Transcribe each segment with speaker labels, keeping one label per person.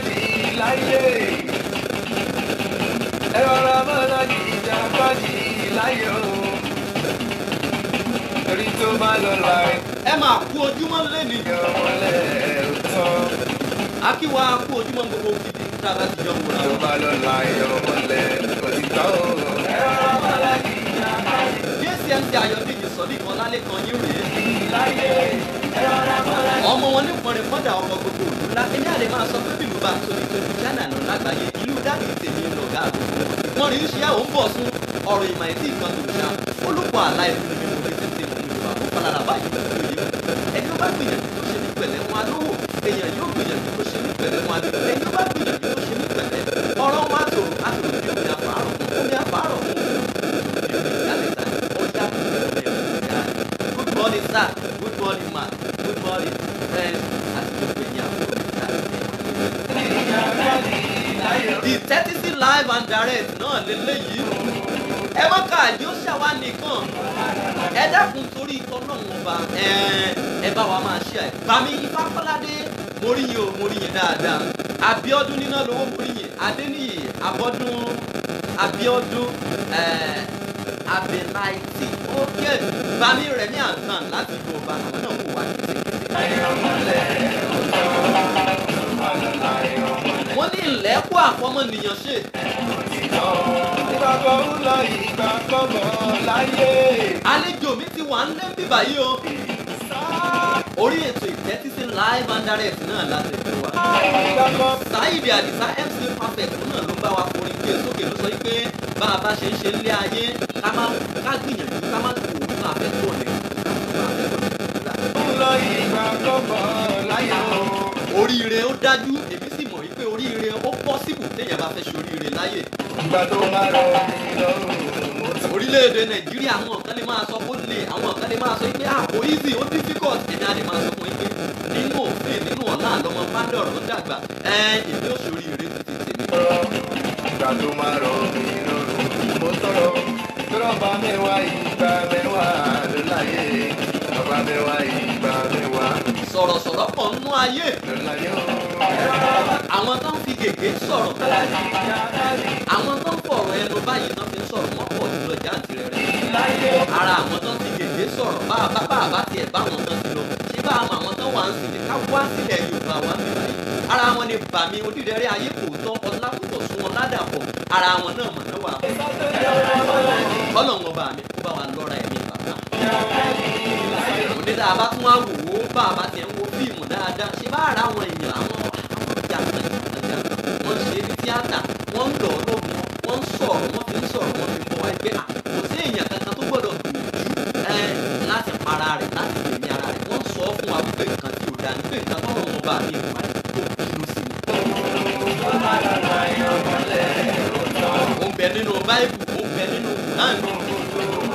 Speaker 1: ìjàkadì láyé. ẹ rọra mọ́ra ní ìjàkadì láyé o. torí tó bá lọ láì
Speaker 2: ẹ máa kú ojúmọ́ lẹ́nu
Speaker 1: yọ wọlé òótọ́.
Speaker 2: akíwa kú ojúmọ́ gbogbo gidi tá a bá ti jọ wòrán.
Speaker 1: tó bá lọ láì yọ wọlé òtítọ́ o. ẹ rọra mọ́ra ní ìjàkadì
Speaker 2: dcmc ayọ̀dèjì sọ̀dí kan lálẹ́ kan yín rèé.
Speaker 1: láyé. ẹ rọra mọ́ra ní
Speaker 2: ọmọ wọn ní pọnrin fọ́dà ọmọ gbogbo òlú ńlá ẹni àlè máa sọ pé bílù bá tóbi tóbi china lọ lágbàáyé ìlú dábì tèmi ń lọ gáàbò wọn rí iṣẹ́ àwọn bọ̀ sún ọ̀rọ̀ ìmọ̀ ẹ̀tí ìkan tó ṣá olùkọ́ àlá ìfúnni mi mo fi tètè mú mi wá fún falala báyìí lọ́wọ́ yìí ẹni ó bá gbìyànjú tó ṣe ní pẹ̀lẹ́ wọn alówó èèyàn yóò gbìyànjú tó ṣe ní pẹ̀lẹ́ wọn alówó ẹni ó bá gbìyànjú tó ṣe ní pẹ̀lẹ́ ọ̀rọ̀ wọn àtò àtò bí omi àfàárọ̀ omi àfàárọ̀ Good morning, sir. Good morning, ma. Good morning, friends. Àti gbogbo ẹ̀yin àbúrò mi sáré. The thirty six live and direct náà lélẹ́yìí. Ẹ má ká àjọ ṣàwá nìkan. Ẹ dákun torí ikọ̀ náà wọn bá ẹ bá wa máa ṣe ẹ̀. Bàmí Ifákọ́ládé mo rí yín o mo rí yín dáadáa. Abíọ́dún níná lówó mo rí yín. Adéníyì Abọ́dún Abíọ́dún Abẹ́láìtì. Ókè Bàmí rẹ̀ ní àǹtàn láti Yorùbá àwọn náà wò wá kékeré. wọ́n ní ìlẹ́kùn àfọmọnìyàn ṣe.
Speaker 1: ìgbàgbọ́ ń lọ ìgbàgbọ́ bọ̀ láyé.
Speaker 2: àlejò mi ti wà ń lé bíbà yìí o. orí ètò ìtẹ́tísí live and direct náà láti fi wá.
Speaker 1: ìgbàgbọ́
Speaker 2: Saheed Adisa MC Perfect náà ló bá wa forin gbé sókè ló sọ yìí pé bá a bá ṣe ń ṣe nílé ayé ká má ká gbìyànjú ká má kó òun náà fẹ́ tó ọ̀lẹ́
Speaker 1: ń lọ ìgbàgbọ́ bọ̀ láyé o.
Speaker 2: oríire ó dájú èmi sì mọ̀ wípé oríire ó pọ́sibù téèyàn bá fẹ́ ṣe oríire láyè.
Speaker 1: ìgbà tó máa rọ mí lọ́rùn mo ti
Speaker 2: orílẹ̀-èdè nàìjíríà àwọn kan lè máa sọ kó lè àwọn kan lè máa sọ pé àpò easy ó difficult èmi á lè máa sọ fún yín pé nínú òfin nínú ọ̀la àlọ́mọ pádọ̀rọ̀ ń dàgbà ẹ èmi ò ṣòrí ire títí tèmi.
Speaker 1: tọrọ. ìgbà tó máa rọ mí lọ́rùn mo tọrọ. tọrọ bá mẹ́wàá ìgbà mẹ́wàá ló láyé. bàbá mẹ́wàá ìgbà mẹ́wàá
Speaker 2: sọ̀rọ̀sọ̀rọ̀ pọ̀ nínú ayé
Speaker 1: ló láyé o.
Speaker 2: àwọn tó ń fi gègé sọ̀rọ̀ àwọn tó ń fọ̀rọ̀ ẹnu báyìí tó fi ń sọ̀rọ̀ wọ́n pọ̀ jùlọ jáǹtìrẹ rẹ̀ ara àwọn tó ń fi gègé sọ̀rọ̀ bá a bá bá a bá tiẹ̀ bá àwọn kan ti lọ ṣé bá a mọ àwọn tó wà ń sìn ní ká wá sílẹ̀ Yorùbá wá sí báyìí ara wọn ni bàmí odídẹrẹ́ ayé kò tọ́ ọlákùtọ̀ sún wọn ládàpọ̀ ara wọn náà mọ̀ náà wà kọ́lọ̀ wọn bá mi kó bá wa lọ́ra ẹ̀mí bàbá òní tá a bá tún wá wò ó bá a bá tiẹ̀ ń wo fíìmù dáadáa ṣé bá ara àwọn èèyàn àwọn àwọn ọjà àtàjà wọ́n ṣe é ní tíátà wọ́n ń lọ lóògùn wọ́n ń sọ̀rọ̀ wọ́n fi ń sọ̀rọ̀ wọ́n fi ń bọ̀ wá ẹgbẹ́ à kò sí èèyàn kankan tó gbọ́dọ̀ gbìyànjú ẹ láti para rẹ̀ láti gbèmí ara rẹ̀ wọ́n sọ fún wa wípé nǹkan tí ò dáa ní pé nǹkan tọ́rọ̀ wọn bá mi ìwà rẹ̀ tó kìlọ̀ sí mi. ó ń bẹ nínú báíbù ó ń bẹ nínú kùránì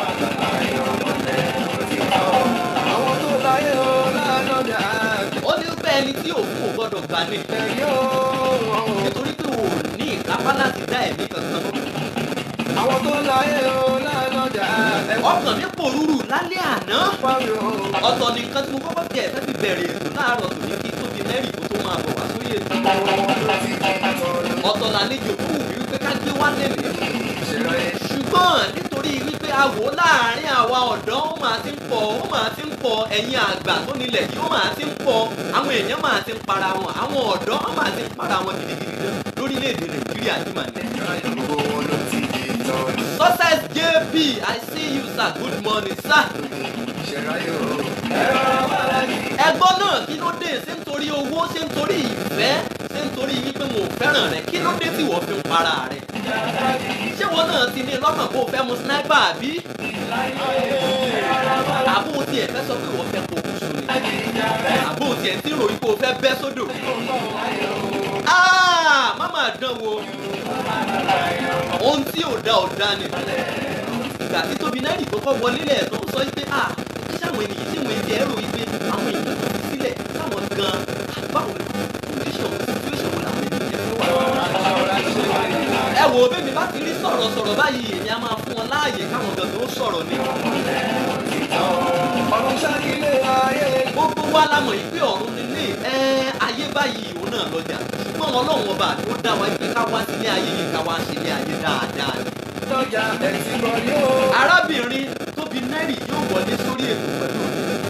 Speaker 1: àwọn tó láyé o lánàá
Speaker 2: ó ní pé ẹni tí òkú ò gbọ́dọ̀ gbà ní
Speaker 1: ẹ̀yìn o.
Speaker 2: nítorí pé ò ní ìkápá láti dá ẹ̀mí kankan lọ.
Speaker 1: àwọn tó láyé o lánàá ẹ̀wọ́n
Speaker 2: ọkàn mi pòrúurú lálẹ́ àná
Speaker 1: pàmì o.
Speaker 2: ọ̀tọ̀ ni nǹkan tí mo kọ́kọ́ tẹ̀ fẹ́ fi bẹ̀rẹ̀ ètò láàárọ̀ tòní kí tóbi mẹ́rin kó tó máa bọ̀ wá sórí ètò ọ̀tọ̀ làlejò tó wù mí wípé ká gbé wá lẹ́nu ṣùgbọ́n nítorí wípé a wò ó láàárín àwa ọ̀dọ́ ó máa ti ń pọ̀ ó máa ti ń pọ̀ ẹ̀yin àgbà tó nílẹ̀ yìí ó máa ti ń pọ̀ àwọn èèyàn máa ti ń para wọn àwọn ọ̀dọ́ ó máa ti ń para wọn gidigidi gan lórílẹ̀‐èdè nàìjíríà tí màá ní.
Speaker 1: gbogbo wọn ló ti di tán
Speaker 2: success jp i see you sir good morning sir.
Speaker 1: ṣẹ̀ráyé o.
Speaker 2: ẹgbọ́n náà kí ló dé ṣé nítorí owó ṣé nítorí ìfẹ́ ṣé nítorí wípé mo fẹ́ràn rẹ kí ló dé tí wọ́n fi ń para rẹ. ṣé wọn náà ti ní lọ́kàn kó o fẹ́ mu sniper àbí. àbó tiẹ̀ fẹ́ sọ pé wọ́n fẹ́ kó o kú sóni. àbó tiẹ̀ ti ròyìn kó o fẹ́ bẹ́ sódò. Ah, má máa dán wo ohun tí ò da ò da ni ìgbà tí tóbi náírà kọ́kọ́ wọlé lẹ̀ tó ń sọ pé ah ṣé àwọn ènìyàn ṣé wọ́n ti ẹ̀rọ yìí pé àwọn èèyàn tó fi sílẹ̀ káwọn gan báwo ni condition situation wo làwọn ènìyàn fẹ́ wà. ẹ wo bẹ́ẹ̀ni bá ti rí sọ̀rọ̀ sọ̀rọ̀ báyìí èmi á máa fún wọn láàyè káwọn gan tó sọ̀rọ̀ ni.
Speaker 1: ọ̀run ṣáàkìlẹ̀ ayé
Speaker 2: gbogbo wa la mọ̀ yìí pé ọ̀run nílé ẹ ayé báyìí òun náà lọ́jà ṣùgbọ́n wọn lọ́wọ́ ọba ni ó dá wa pé ká wá sílé ayé yìí ká wá ṣe ilé ayé dáadáa ni.
Speaker 1: lọ́jà ẹ̀sìn kan yóò.
Speaker 2: arábìnrin tó bí nẹ́rì yóò wọlé sórí ètò pẹ̀lú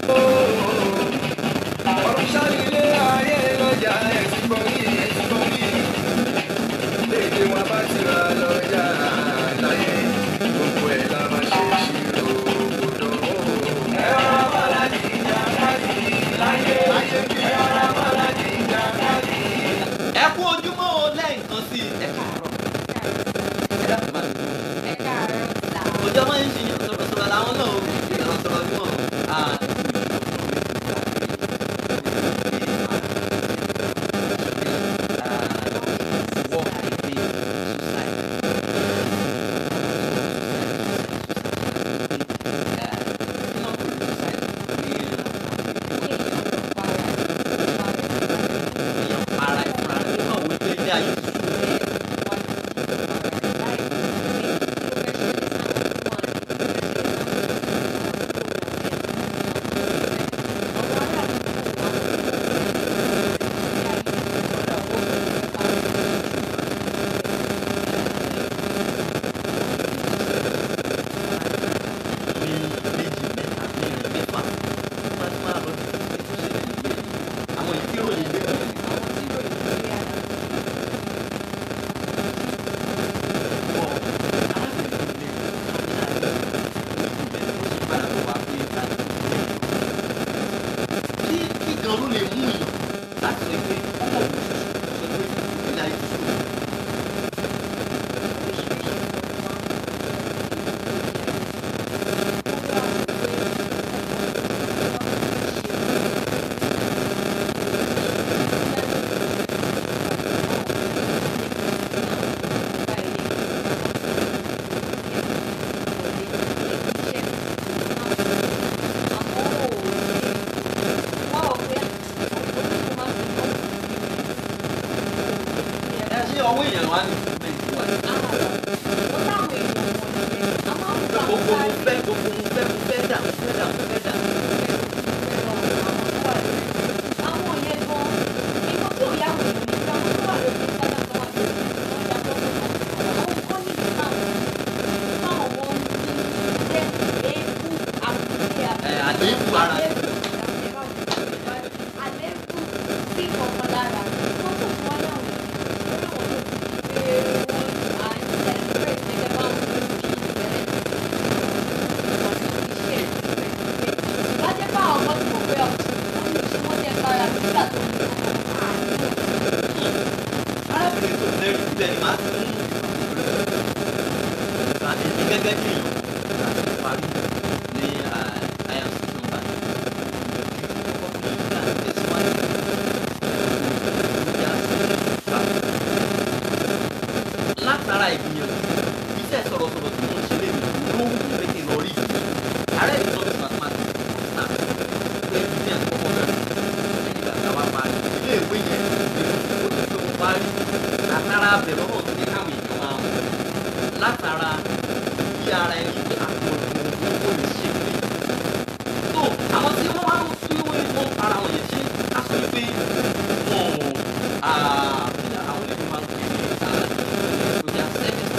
Speaker 1: ọ̀rọ̀ sálílé ayé lọ́jà ẹ̀sìn kan yìí ẹ̀sìn kan yìí. léde wọn bá ti ra lọ́jà láyé gbogbo ẹ̀ la máa ṣe ṣírò gbọdọ̀. ẹ̀rọ bàlájì ìjà káàdì láyé láyé kí ẹ̀rọ bàlájì ìjà káàdì.
Speaker 2: ẹ kú ojúmọ́ o lẹ́ẹ̀kan sí i ẹ káàárọ̀ ẹ dákun máa ọjọ́ máa ń ṣiyàn sọ̀rọ̀sọ̀rọ̀ làwọn náà o ìlànà sọ̀rọ̀ bí wọ́n á ara ìfúnra rẹ̀ nígbà wo ilé ilé ayé ti sùn ní méjì mẹ́ta mẹ́rin mẹ́fà wọ́n máa ti máa lọ sí ètò ìṣẹ̀lẹ̀ nílé àwọn ìkíròyìn gbé wọn. kí kí gan ló lè mú yàn láti sọ pé ọmọ òun ṣoṣo sọ pé ìpínlẹ̀ ayé ti sùn. ẹ ṣé ọwọ́ èèyàn wá ní ìpínlẹ̀ ìwà gbogbo mo fẹ́ gbogbo mo fẹ́ mo fẹ́ dà mo fẹ́ dà mo fẹ́ dà. ẹ àléébù ara rẹ̀. arábìnrin tó lẹ́rù síbẹ̀ ni màá ti mú ìgbà èmi gẹ́gẹ́ bí èèyàn láti parí ní àyànṣe nọ́mbà látara ìgbìyànjú iṣẹ́ sọ̀rọ̀sọ̀rọ̀ tí mo ń ṣe lè mi ló ń mú mi kí n lọ rí ìdí ààrẹ ìtọ́jú mathematics náà pé business kọ́kọ́ bẹ̀rẹ̀ lẹ́yìn ìgbà tá a wá parí ilé ìwé yẹn ni ó ti tó parí látara bẹ̀rẹ̀ ọ̀rọ̀ tó ní káwọn èèyàn máa mú látara bí ara ẹni pé àpò owó lè ṣe pé tó àwọn tí wọ́n máa ń fi wọ́n wọ́n para wọn yẹn ṣe ká sọ pé wọn ò bí àwọn ilé máa ń pè ní ìgbòjà sẹ́fẹ̀sì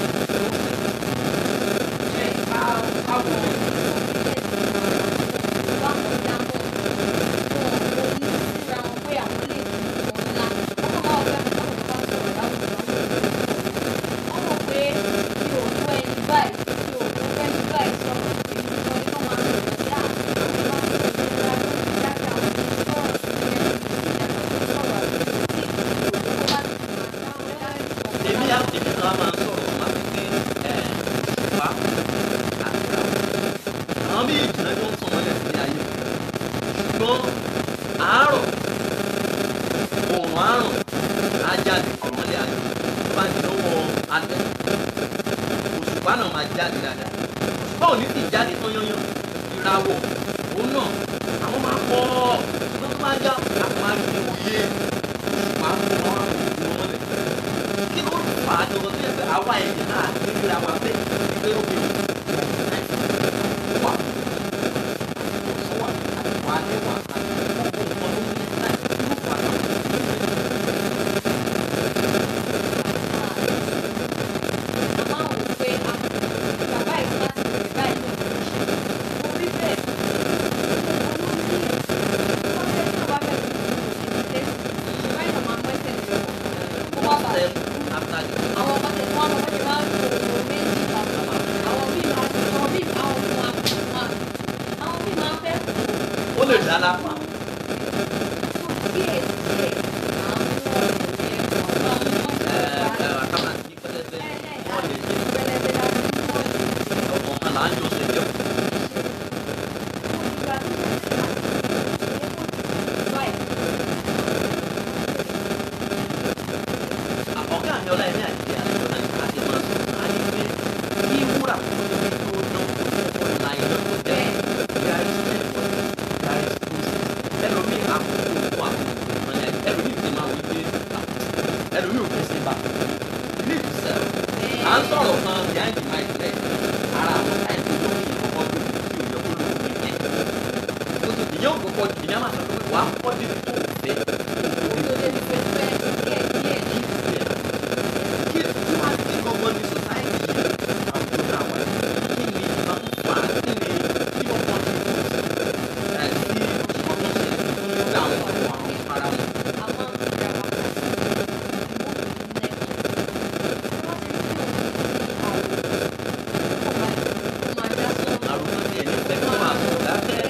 Speaker 2: èmi á èmi náà máa ń sọ̀rọ̀ máa fi pé ẹ̀ ṣùpá àti àwọn àwọn méjì náà yóò tàn mọ́lẹ̀ sí ayé ṣùgbọ́n àárọ̀ òòrùn àárọ̀ á jáde tàn mọ́lẹ̀ ayé tó bá di lọ́wọ́ alẹ́ òṣùpá náà máa jáde dáadáa òṣùpá ò ní sì jáde tán yányán ìràwọ̀ òun náà àwọn máa pọ̀ ṣùgbọ́n tó bá já àpò máa di òye òṣùpá tó máa wà lójú wọn mọ́lẹ̀ kí ló fà á jọ̀rọ̀ tó yẹ pé àwa ẹ̀yìn náà ti ríra wa pé pé ó bẹ̀rù wà sọ wà àtìwá lẹ́wà àti gbogbo nǹkan ló ń ní láì ló fà á ọ̀dà lápá. Ẹ ẹ àkàmà sí pẹlẹbẹ wọ́n lè ṣe ọmọ ọmọ là ń yọ ṣe jẹun. ọ̀gá mi ọlá ẹ̀mí àti àti ọ̀nà ìgbà àti máa sọ àyè pé kí wúrà tó tó dán kó la iná tó tẹ́ gàrí ẹ̀fọ́ gàrí kúrúsì ẹlòmíì àkókò òkú àkókò ìmọ̀lẹ́ ẹlòmíì ti máa wí pé ẹlòmíì ò fẹ́ sí bá ilé ìtúsẹ̀ à ń sọ̀rọ̀ kan behind the mic rẹ̀ ara àwọn táìpì tó kì í kọ́kọ́ gbé kí òjò kó lóko mi jẹ́ tó tó ìyẹn ò kọ́kọ́ ìyẹn máa sọ pé wàá kọ́ dé tó fẹ́ kó o dé tó kí tí wàá ti gbọ́gbọ́n ní society yìí àwùjọ náà wà kí ni ìbá ń fà á kí ni kí wọ́n kàn ṣe fún ẹ̀ sí wọ́n kàn ṣe fún àwọn àwọn àwọn ara wọn. àrùkọ tí ẹni fẹ́ kí wọ́n máa sọ dákẹ́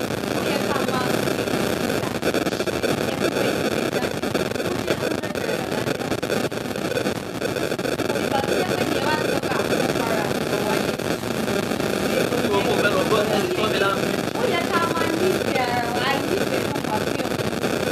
Speaker 2: kí wọ́n kó fẹ́ lọ gbọ́ ẹni tó mi láǹfì.
Speaker 3: Ó yẹ ká máa nífẹ̀ẹ́ ara wa, nífẹ̀ẹ́ fún wa bí ọ̀pọ̀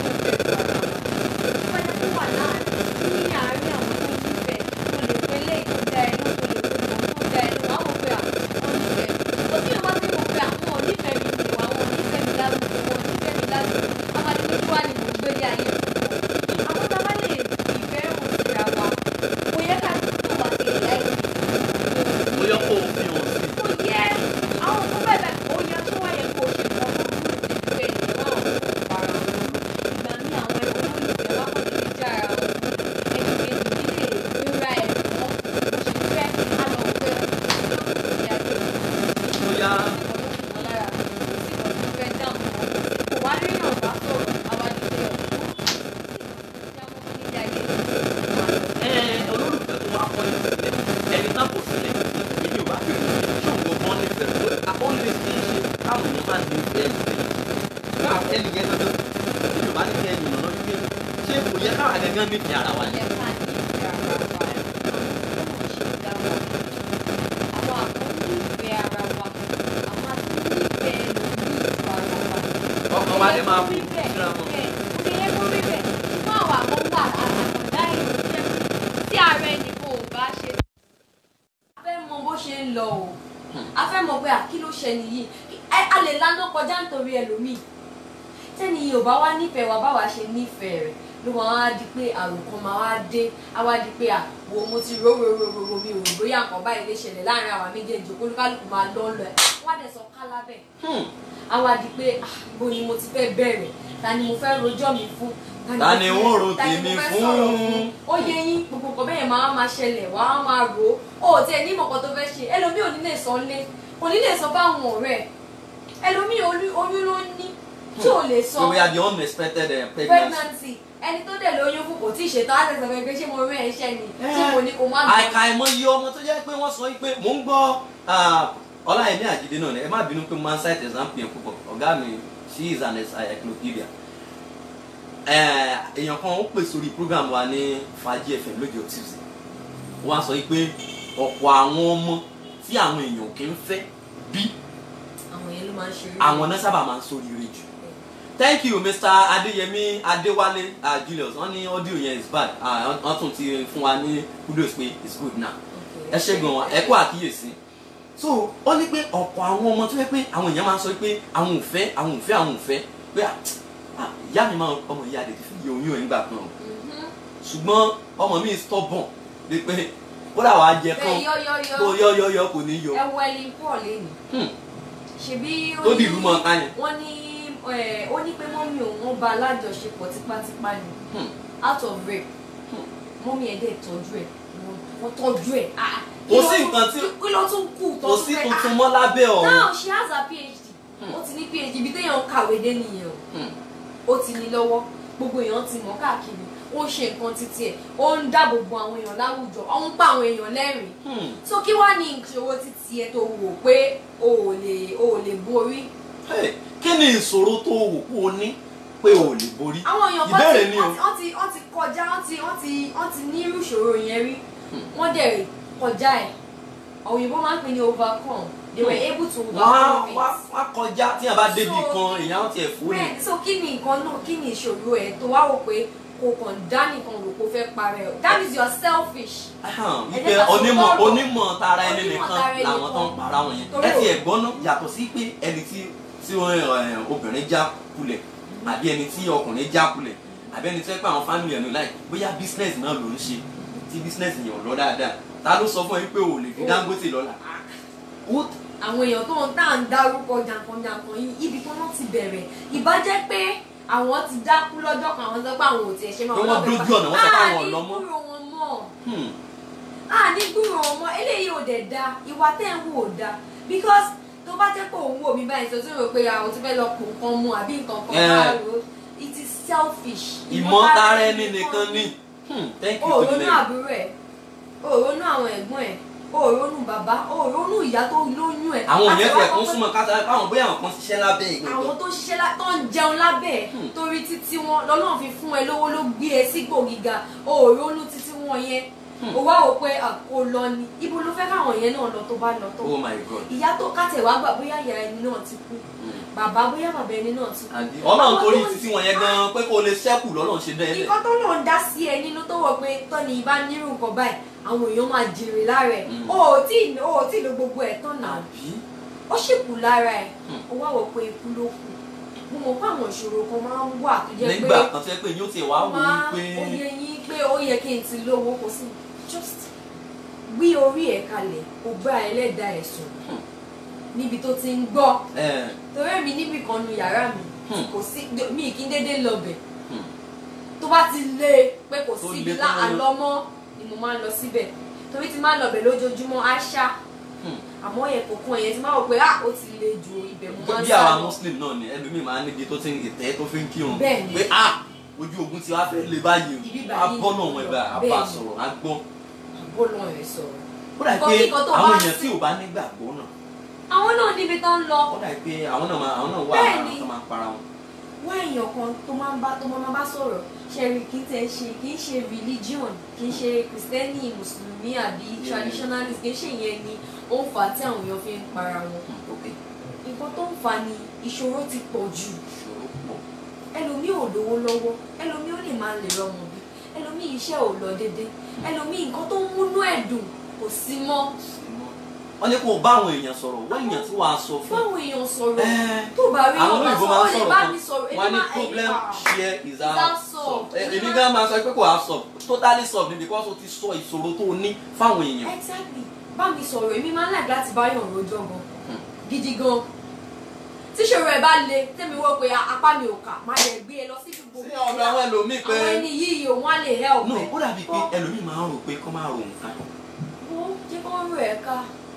Speaker 3: tó yẹ kó wà láàrin ní àárín àwọn tó nífẹ̀ẹ́ mo lè pe lé tó dá ẹnu mo lè pe mọ̀ tó dá ẹnu wàá wò pé àwọn nífẹ̀ẹ́ kò tí wọ́n bá ti mọ̀ pé àwọn onífẹ̀ẹ́ mi lè wà wọ́n onífẹ̀ẹ́ mi lálùkò wọ́n onífẹ̀ẹ́ mi lálùkò amadede tí wàá ní mò ń gbé ní ayé àwọn tá a bá lè ìfẹ́ hàn síra wa kò yẹ ká tó wà sí ìlà ìlú
Speaker 2: mo yọ kó o fi hàn sí.
Speaker 3: kò yẹ àwọn tó bẹ́ẹ̀ bẹ́ẹ̀ ó yẹ tó wáyé kó ṣe kọ́ tó dúró sí pé ìwà àwọn para wọn ìgbà ní àwọn ẹ̀kọ́ olólùfẹ́ wá kọ́ tètè já ara wọn ẹni kejì nílé ìrora ẹ̀kọ́ bó ṣe fẹ́ á lọ pé ìyá tó
Speaker 2: bóyá
Speaker 3: wọn lára sí ìwọ̀n tó fẹ́ dáhùn wọn kò wá rí yàn bá sọ̀rọ̀ àwájú pé
Speaker 2: ẹ olólùfẹ́ tó wá kọ́ ìfẹ́ ẹni náà kò sílẹ̀ èmi ò bá bèrè ṣé òun gbọ́n nífẹ̀ẹ́ tó àkọ́lé ṣe é ṣe káwọn èèyàn máa ní ìfẹ́ ìfẹ́ náà ẹni yẹn gangan èmi ò bá ní kí ẹni ìmọ̀nà wípé ṣé kò yẹ káwọn gangan nífẹ̀ẹ́ ara wa ni. ọkàn wa lè máa kú síra wọn.
Speaker 3: a fẹ́ mọ̀ pé àkí ló ṣe nìyí a lè lánà kọjá nítorí ẹlòmíì tẹ́ni yìí ò bá wá nífẹ̀ẹ́ wa báwa ṣe nífẹ̀ẹ́ rẹ̀ ló máa wá di pé àròkàn máa wá dé á wá di pé à wo mo ti ró ró ró ró ró mi ò rò bóyá nǹkan báyìí lè ṣẹlẹ̀ láàrin àwa méjèèjì olúkálùkù máa lọ́ lọ ẹ̀ wá dẹ̀ sọ ká lábẹ́
Speaker 2: Hmm.
Speaker 3: á wá di pé ah, ibo ni mo ti fẹ́ bẹ̀rẹ̀ ta ni mo fẹ́ rojọ́ mi fún
Speaker 2: Ta ni
Speaker 3: mo
Speaker 2: wọ́n
Speaker 3: fẹ́-
Speaker 2: ro
Speaker 3: ta ni
Speaker 2: tèmi
Speaker 3: mo fẹ́
Speaker 2: fún?
Speaker 3: sọ̀rọ̀ fún ó yẹ yín gbogbo nǹkan bẹ́ẹ̀ máa máa ṣẹlẹ̀ wá á máa rò ó ò tiẹ̀ ní ìmọ̀kan tó fẹ́ ṣe ẹlòmíì ò ní lè sọ lé kò ní lè sọ fáwọn ọ̀rẹ́ ẹ̀ ẹlòmíì oyún oyún ló ní tí ò lè sọ
Speaker 2: so we are the unexpected uh, pregnancy.
Speaker 3: pregnancy ẹni tó dẹ̀ lóyún fún kò tí ì ṣètò á tẹ̀sán fẹ́ pé ṣé mo rí ẹ̀ṣẹ̀ ni tí mo ní kó má gbọ́.
Speaker 2: àìkàìmọye ọmọ tó jẹ́ pé wọ́n sọ pé mò ń gbọ́ ah, ọláyẹmí àjídé náà ni ẹ má bínú pé mo máa ń cite example yẹn púpọ̀ ọ̀gá mi she is an encyclopedia Eh, èèyàn kan ó pè sórí program wa ní fàájì fm lọ́jọ́ tuesday wọ́n á sọ pé ọ̀pọ̀ àwọn ọmọ tí àwọn èèyàn kì í fẹ́ bí
Speaker 3: àwọn yẹn ló máa ń ṣeré.
Speaker 2: àwọn náà sábà máa ń sóríire jù thank you mr adeyemi adewale uh, julius wọn ní audio yẹn is bad Ah, wọn tún ti fún wa ní kudos pé it's good now ẹ ṣe gan wa ẹ kó àkíyèsí so ó ní pé ọ̀pọ̀ àwọn ọmọ tó yẹ pé àwọn èèyàn máa ń sọ pé àwọn ò fẹ́ àwọn ò fẹ́ àwọn ò fẹ́ pé ah, ah, ìyá mi máa ọmọ ìyá rẹ̀ ti fi yẹ oyún ẹ̀ nígbà kan o ṣùgbọ́n ọmọ mi stubborn de pé kódà wàá jẹ kán
Speaker 3: bẹ́ẹ̀ yọ́yọ́yọ́
Speaker 2: kó yọ́yọ́yọ́ kò ní yọ
Speaker 3: ẹ wọ ẹni pọ̀ lẹ́nu
Speaker 2: Hmm.
Speaker 3: ṣebí ó
Speaker 2: tó
Speaker 3: ní-
Speaker 2: dìlú mọ́ ká yẹn.
Speaker 3: wọ́n ní ẹ̀, ó ní pé mọ́mí òun wọ́n bá alájọṣepọ̀ tipátipá ni
Speaker 2: Hmm.
Speaker 3: out of rape
Speaker 2: Hmm.
Speaker 3: mọ́mí ẹ̀ dẹ̀ tọ́jú ẹ̀ wọ́n- wọ́n tọ́jú ẹ̀ ah, ah.
Speaker 2: Kò
Speaker 3: Kí ló
Speaker 2: sí
Speaker 3: tún-
Speaker 2: nǹkan tí-
Speaker 3: kí ló tún kù
Speaker 2: kò
Speaker 3: tọ́jú
Speaker 2: sí
Speaker 3: ẹ̀?
Speaker 2: tuntun
Speaker 3: Ah,
Speaker 2: mọ́ lábẹ́ ọ̀run.
Speaker 3: now she has her phd
Speaker 2: Hmm.
Speaker 3: ó ti ní phd ibi téèyàn ń kàwé dé nìyẹn o
Speaker 2: Hmm.
Speaker 3: ó ti ní lọ́wọ́ gbogbo èèyàn ti mọ̀ káàkiri ó ń ṣe nǹkan títí ẹ̀ ó ń dáàbò bo àwọn èèyàn láwùjọ ó ń pa àwọn èèyàn lẹ́rìn-ín
Speaker 2: Hmm.
Speaker 3: so kí wàá ní ìṣòro títí ẹ tó wò pé o ò lè o ò lè borí
Speaker 2: Hey, kí ni ìṣòro tó wò kó o ní pé o ò lè borí
Speaker 3: àwọn èèyàn kan
Speaker 2: ìbéèrè
Speaker 3: ti
Speaker 2: ni o
Speaker 3: wọ́n ti wọ́n ti kọjá wọ́n ti wọ́n ti wọ́n ti ní irú ìṣòro yẹn rí wọ́n dẹ̀ kọjá ẹ̀ òyìnbó máa ń pè ní overcome they were able to
Speaker 2: wọ́n á
Speaker 3: overcome
Speaker 2: wá
Speaker 3: it.
Speaker 2: wá kọjá tí a bá débi
Speaker 3: So,
Speaker 2: kan èèyàn á tiẹ̀ fún ni.
Speaker 3: bẹ́ẹ̀ so kí ni nǹkan náà kí ni ìṣòro ẹ̀ tó wá wò pé kò kàn dá nìkan rò kó fẹ́ parẹ́ o that means you are selfish.
Speaker 2: Ahan,
Speaker 3: Ẹ
Speaker 2: wípé
Speaker 3: jẹ́ ká sọ
Speaker 2: onímọ̀
Speaker 3: lọ́rọ̀.
Speaker 2: onímọ̀ tara ẹni
Speaker 3: Onímọ̀
Speaker 2: nìkan
Speaker 3: tara ẹni
Speaker 2: làwọn tó ń
Speaker 3: nìkan.
Speaker 2: para wọn yẹn
Speaker 3: Torí
Speaker 2: ẹ ti
Speaker 3: o-
Speaker 2: ẹ̀gbọ́n náà yàtọ̀ sí pé ẹni tí tí wọ́n, ẹ, obìnrin já kulẹ̀ àbí ẹni tí ọkùnrin já kulẹ̀ àbí ẹni tí wọ́n pẹ́ àwọn fámìlì ẹ̀nu láì bóyá business náà ló ń ṣe tí business yẹn ò lọ dáadáa ta ló sọ fún ẹ pé o lè fi
Speaker 3: O-
Speaker 2: Dangote lọ́la. Ó-
Speaker 3: àwọn èèyàn tó ń tà ń dárúkọ jàǹkànjàǹkàn yìí ibi tó wọ́n ti bẹ̀rẹ̀ ìbá jẹ́ pé àwọn ti dákú lọ́jọ́ kan àwọn sọ pé àwọn ò tiẹ̀ ṣe máa
Speaker 2: Pé wọ́n dójú ọ̀nà, wọ́n sọ pé àwọn ò lọ mọ́.
Speaker 3: àní gbúrò wọn mọ́
Speaker 2: hmm,
Speaker 3: àní gbúrò wọn mọ́ eléyìí ò dẹ̀ da ìwà tẹ́ ń wò ò da because tó bá jẹ́ pé òun wò mí báyìí sọ tí mo rò pé àwọn ti fẹ́ lọ pò nǹkan mu àbí nǹkan kan
Speaker 2: Eh.
Speaker 3: máa rò ó it is selfish
Speaker 2: ìmọ̀tara ẹni nìkan ni Hmm, thank you
Speaker 3: o ò
Speaker 2: to the
Speaker 3: ronú
Speaker 2: lady.
Speaker 3: àbúrò ẹ̀ o ò ronú àwọn ẹ̀gbọ́n ẹ̀ o ò ronú bàbá o ò ronú ìyá tó lóyún ẹ̀
Speaker 2: àwọn
Speaker 3: Àti
Speaker 2: yẹn
Speaker 3: wá
Speaker 2: fẹ́ kún
Speaker 3: kọ́kọ́-
Speaker 2: súnmọ́ káta káwọn bóyá àwọn kan ṣiṣẹ́ lábẹ́ ìgbẹ́
Speaker 3: àwọn tó ń ṣiṣẹ́ lá- tó ń jẹun lábẹ́ ẹ̀
Speaker 2: Hmm.
Speaker 3: torí títí wọn lọ́lọ́run fi fún ẹ lówó ló gbé ẹ sígbò gíga o ò ronú títí wọn yẹn
Speaker 2: Hmm.
Speaker 3: o wá wò pé à, kò lọ ni ibo ló fẹ́ káwọn yẹn náà lọ tó bá lọ tó
Speaker 2: oh my god.
Speaker 3: ìyá tó kàtẹ̀ wá gbà bóyá ìyá ẹni náà ti kú
Speaker 2: Hmm.
Speaker 3: bàbá bóyá bàbá ẹni náà ti kú
Speaker 2: Àbí ọlọ́run
Speaker 3: Àwọn
Speaker 2: torí
Speaker 3: tó ń-
Speaker 2: títí wọn yẹn gan pé kó o lè ṣẹ́kù lọ́lọ́run ṣe dán ẹ lẹ̀.
Speaker 3: nǹkan tó lòun dá sí ẹ nínú tó wọ pé tọ́ni ìbá nírú nǹkan báyìí àwọn èèyàn máa jèrè lára ẹ̀
Speaker 2: Mm.
Speaker 3: o ò tí ì- o ò tí ì lo gbogbo ẹ̀ tán náà
Speaker 2: àbí
Speaker 3: ó sì kù lára ẹ̀
Speaker 2: Hmm.
Speaker 3: ó wá wọ pé ikú ló kù mo mọ̀ pé àwọn ìṣòro kan máa ń wà tó jẹ́ pé
Speaker 2: nígbà kan tó yẹ pé yóò tiẹ̀ wá wò ó
Speaker 3: máa
Speaker 2: pé
Speaker 3: ó yẹ yín pé ó yẹ kí n ti lówó kò sí just gbé orí ẹ̀ kalẹ̀ kó bá ẹlẹ́dàá ẹ̀ sùn
Speaker 2: Hmm.
Speaker 3: níbi tó ti ń gbọ́
Speaker 2: ẹ
Speaker 3: torí èmi níbì kan nu yàrá mi
Speaker 2: Hmm.
Speaker 3: kò sí mi kí n dédé lọbẹ̀
Speaker 2: Hmm.
Speaker 3: tó bá ti lé pé kò
Speaker 2: Tó
Speaker 3: sí
Speaker 2: le
Speaker 3: ibi
Speaker 2: tó lóyún.
Speaker 3: láàlọ́mọ́ ni mo máa ń lọ síbẹ̀ torí ti máa ń lọbẹ̀ lójoojúmọ́ àṣà
Speaker 2: Hmm.
Speaker 3: àmọ́ yẹn kò kàn yẹn ti máa wò pé ah ó ti le ju ibẹ̀ mo máa ń
Speaker 2: bí
Speaker 3: sá
Speaker 2: àwa
Speaker 3: lọ.
Speaker 2: muslim náà ni ẹlòmíì máa ń níbi tó ti ń ìtẹ́ tó fi ń kírun
Speaker 3: Bẹ́ẹ̀ ni.
Speaker 2: pé ah ojú ogun ti wá fẹ́ lé báyìí
Speaker 3: Ibi
Speaker 2: o a
Speaker 3: báyìí
Speaker 2: bọ́ náà wọn ẹ̀bà a bá
Speaker 3: Bẹ́ẹ̀ ni.
Speaker 2: sọ̀rọ̀ a gbọ́
Speaker 3: bó lọ rẹ̀ sọ̀rọ̀
Speaker 2: ó dà
Speaker 3: Nǹkan
Speaker 2: pé
Speaker 3: kíkan tó
Speaker 2: àwọn
Speaker 3: bá
Speaker 2: èèyàn
Speaker 3: sí.
Speaker 2: tí ò bá nígbàgbọ́ náà
Speaker 3: àwọn náà níbi tó ń lọ
Speaker 2: ó dà pé àwọn náà máa àwọn náà wà
Speaker 3: Bẹ́ẹ̀
Speaker 2: lára
Speaker 3: ni.
Speaker 2: tó máa para wọn.
Speaker 3: wá èèyàn kan tó máa ń bá tó máa bá sọ̀rọ̀ ṣẹ̀rí kì í tẹ̀ ṣe kì í ṣe religion kì í ṣe kìrìsìtẹ́nì mùsùlùmí àbí
Speaker 2: Yeah.
Speaker 3: traditionalist kì í ṣe ìyẹn ni ó ń fà á tí àwọn èèyàn fi ń para wọn
Speaker 2: ok
Speaker 3: nǹkan tó ń fà á ni ìṣòro ti pọ̀ jù
Speaker 2: ìṣòro pọ̀
Speaker 3: ẹlòmíì ò lówó lọ́wọ́ ẹlòmíì ó lè máa lè rọmọ bí ẹlòmíì iṣẹ́ ò lọ déédé ẹlòmíì nǹkan tó ń múnú ẹ̀ dùn kò sí mọ́
Speaker 2: sí mọ́ wọ́n ní kó o bá àwọn èèyàn sọ̀rọ̀ wọ́n èèyàn tí wàá sọ fún
Speaker 3: báwọn èèyàn sọ̀rọ̀
Speaker 2: Ẹ́,
Speaker 3: tó bá rí
Speaker 2: àwọn
Speaker 3: ọba
Speaker 2: olóyìnbó
Speaker 3: sọ
Speaker 2: máa
Speaker 3: ó
Speaker 2: ń
Speaker 3: lè
Speaker 2: sọ̀rọ̀
Speaker 3: bá
Speaker 2: kan
Speaker 3: mi sọ̀rọ̀
Speaker 2: wọ́n á ní
Speaker 3: máa- ẹ̀yin
Speaker 2: problem
Speaker 3: máa-
Speaker 2: share is
Speaker 3: Is
Speaker 2: our
Speaker 3: our
Speaker 2: solve
Speaker 3: solve.
Speaker 2: èmi
Speaker 3: Èmi
Speaker 2: gan
Speaker 3: máa-
Speaker 2: máa sọ pé kò á solve totally solve ni because o ti sọ ìṣòro tó o ní fáwọn èèyàn
Speaker 3: exactly bá mi sọ̀rọ̀ èmi máa ń like láti bá yàn rojọ́ gan
Speaker 2: Hmm.
Speaker 3: gidi gan tíṣòro ẹ̀ bá le tẹ́mi wọ́ pé apá mi ò kà má lè gbé e lọ sí gbogbo
Speaker 2: sí ọ̀dọ̀ àwọn ẹlòmíì pé
Speaker 3: àwọn ẹni yìí òun á lè help
Speaker 2: no
Speaker 3: ẹ̀.
Speaker 2: ó dàbí pé
Speaker 3: Kọ́-
Speaker 2: ẹlòmíì máa ń rò pé kó máa rò nǹkan
Speaker 3: wo jẹ́ kó rú ẹ̀ ká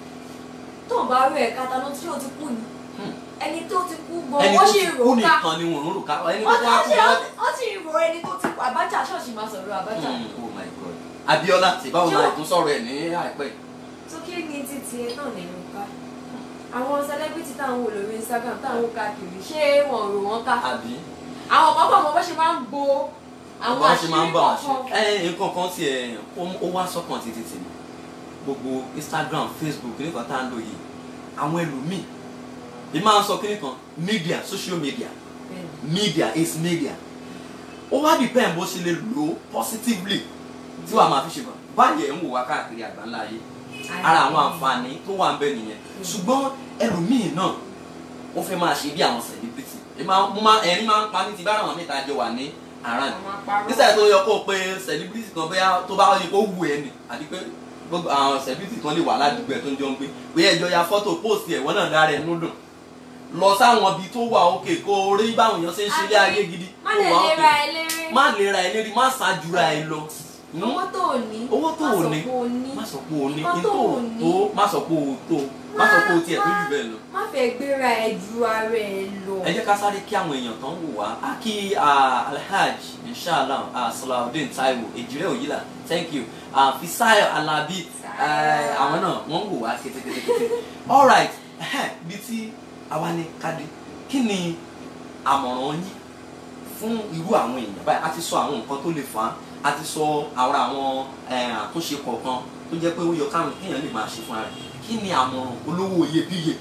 Speaker 3: tó ń bá rú ẹ̀ ká ta ló tí ó ti kú ni
Speaker 2: Hmm.
Speaker 3: ẹni tó ti kú gan
Speaker 2: ẹni
Speaker 3: ó
Speaker 2: tó
Speaker 3: sì
Speaker 2: ti
Speaker 3: rò
Speaker 2: kú
Speaker 3: ó ká
Speaker 2: nìkan ni wọ́n ń rò ká ẹni tó
Speaker 3: Ó-
Speaker 2: wá
Speaker 3: ó
Speaker 2: kú
Speaker 3: sì-
Speaker 2: gan
Speaker 3: ó sì rò ẹni tó ti kú Abacha ṣọ́ọ̀ṣì máa sọ̀rọ̀ Abacha
Speaker 2: Hmm, oh my god Abíọ́lá ṣèbáwò
Speaker 3: Ṣé
Speaker 2: máa
Speaker 3: ó-
Speaker 2: tún sọ̀rọ̀ ẹ̀ ní àìpẹ́
Speaker 3: tó kí ni títí ẹ náà nínú ká àwọn celebrity táwọn wò lórí Instagram táwọn wò káàkiri ṣé wọn ò rò wọn ká
Speaker 2: àbí
Speaker 3: àwọn kan pọ̀ mọ́ bó ṣe máa ń bo àwọn
Speaker 2: wọ́n ṣe máa
Speaker 3: àṣírí
Speaker 2: ń bá wọn ṣe
Speaker 3: kọ̀ọ̀kan
Speaker 2: ẹ nǹkan kan tiẹ̀ ó- ó wá sọ́kàn títí tèmi gbogbo Instagram Facebook nípa tá à ń lò yìí àwọn ẹlòmíì ì máa ń sọ kíní kan media social media media is media ó wá depend bó ṣe lè lò ó positively tí wàá máa fi ṣe bọ̀ báyìí ẹ̀ ń wò wá káàkiri àgbáńlá ayé ara àwọn àǹfààní tó wà ń bẹ nìyẹn ṣùgbọ́n ẹlòmíì náà ó fẹ́ máa ṣe bí àwọn celebrity Ẹ máa- mo máa- ẹ̀rín máa ń pa mí ti bára àwọn mẹ́ta jọ wà ní àràn
Speaker 3: àwọn apárọ̀
Speaker 2: nísà tó yọ kó o pé celebrity kan bóyá tó bá yẹ kó wù ẹ́ ni àti pé gbogbo àwọn celebrity kan lè wà ládùúgbò ẹ̀ tó ń jọ ń gbé bóyá ẹjọ́ ya fọ́tò post ẹ̀ wọ́n náà dára ẹ̀ nú dùn lọ sáwọn ibi tó wà òkè kó o rí báwọn èèyàn ṣe ń ṣe ilé ayé gidi
Speaker 3: má
Speaker 2: tó
Speaker 3: lè
Speaker 2: wà
Speaker 3: lera
Speaker 2: òkè
Speaker 3: ẹ léré
Speaker 2: má lè ra ẹ lérí má ṣáájúra ẹ lọ Hmm?
Speaker 3: owó tó ò ní
Speaker 2: owó tó ò ní
Speaker 3: má sọ pé o ní
Speaker 2: má sọ pé o ní
Speaker 3: Nǹkan
Speaker 2: ní
Speaker 3: tó
Speaker 2: tó
Speaker 3: ò ní.
Speaker 2: tó má sọ pé o tó má sọ pé o tiẹ̀ tó jù bẹ́ẹ̀ lọ.
Speaker 3: má fẹ́ gbéra ẹ ju ara ẹ lọ
Speaker 2: ẹ jẹ́ ká sáré kí àwọn èèyàn tán wò wá á kí ah, alhaj inshallah ah, salawudeen taiwo ejire oyila thank you ah, fisayo alabi eh, àwọn náà wọ́n ń wò wá kétékété alright bí tí àwa ní kádé kí ni àmọ̀ràn yín fún irú àwọn èèyàn báyìí a ti sọ àwọn nǹkan tó lè fà á a ti sọ àwọn àwọn eh, àtúnṣe kọ̀ọ̀kan tó jẹ́ pé ó yọ káwọn kéèyàn lè máa ṣe fúnra rẹ̀ kí ni àmọ̀ràn olówó iyebíye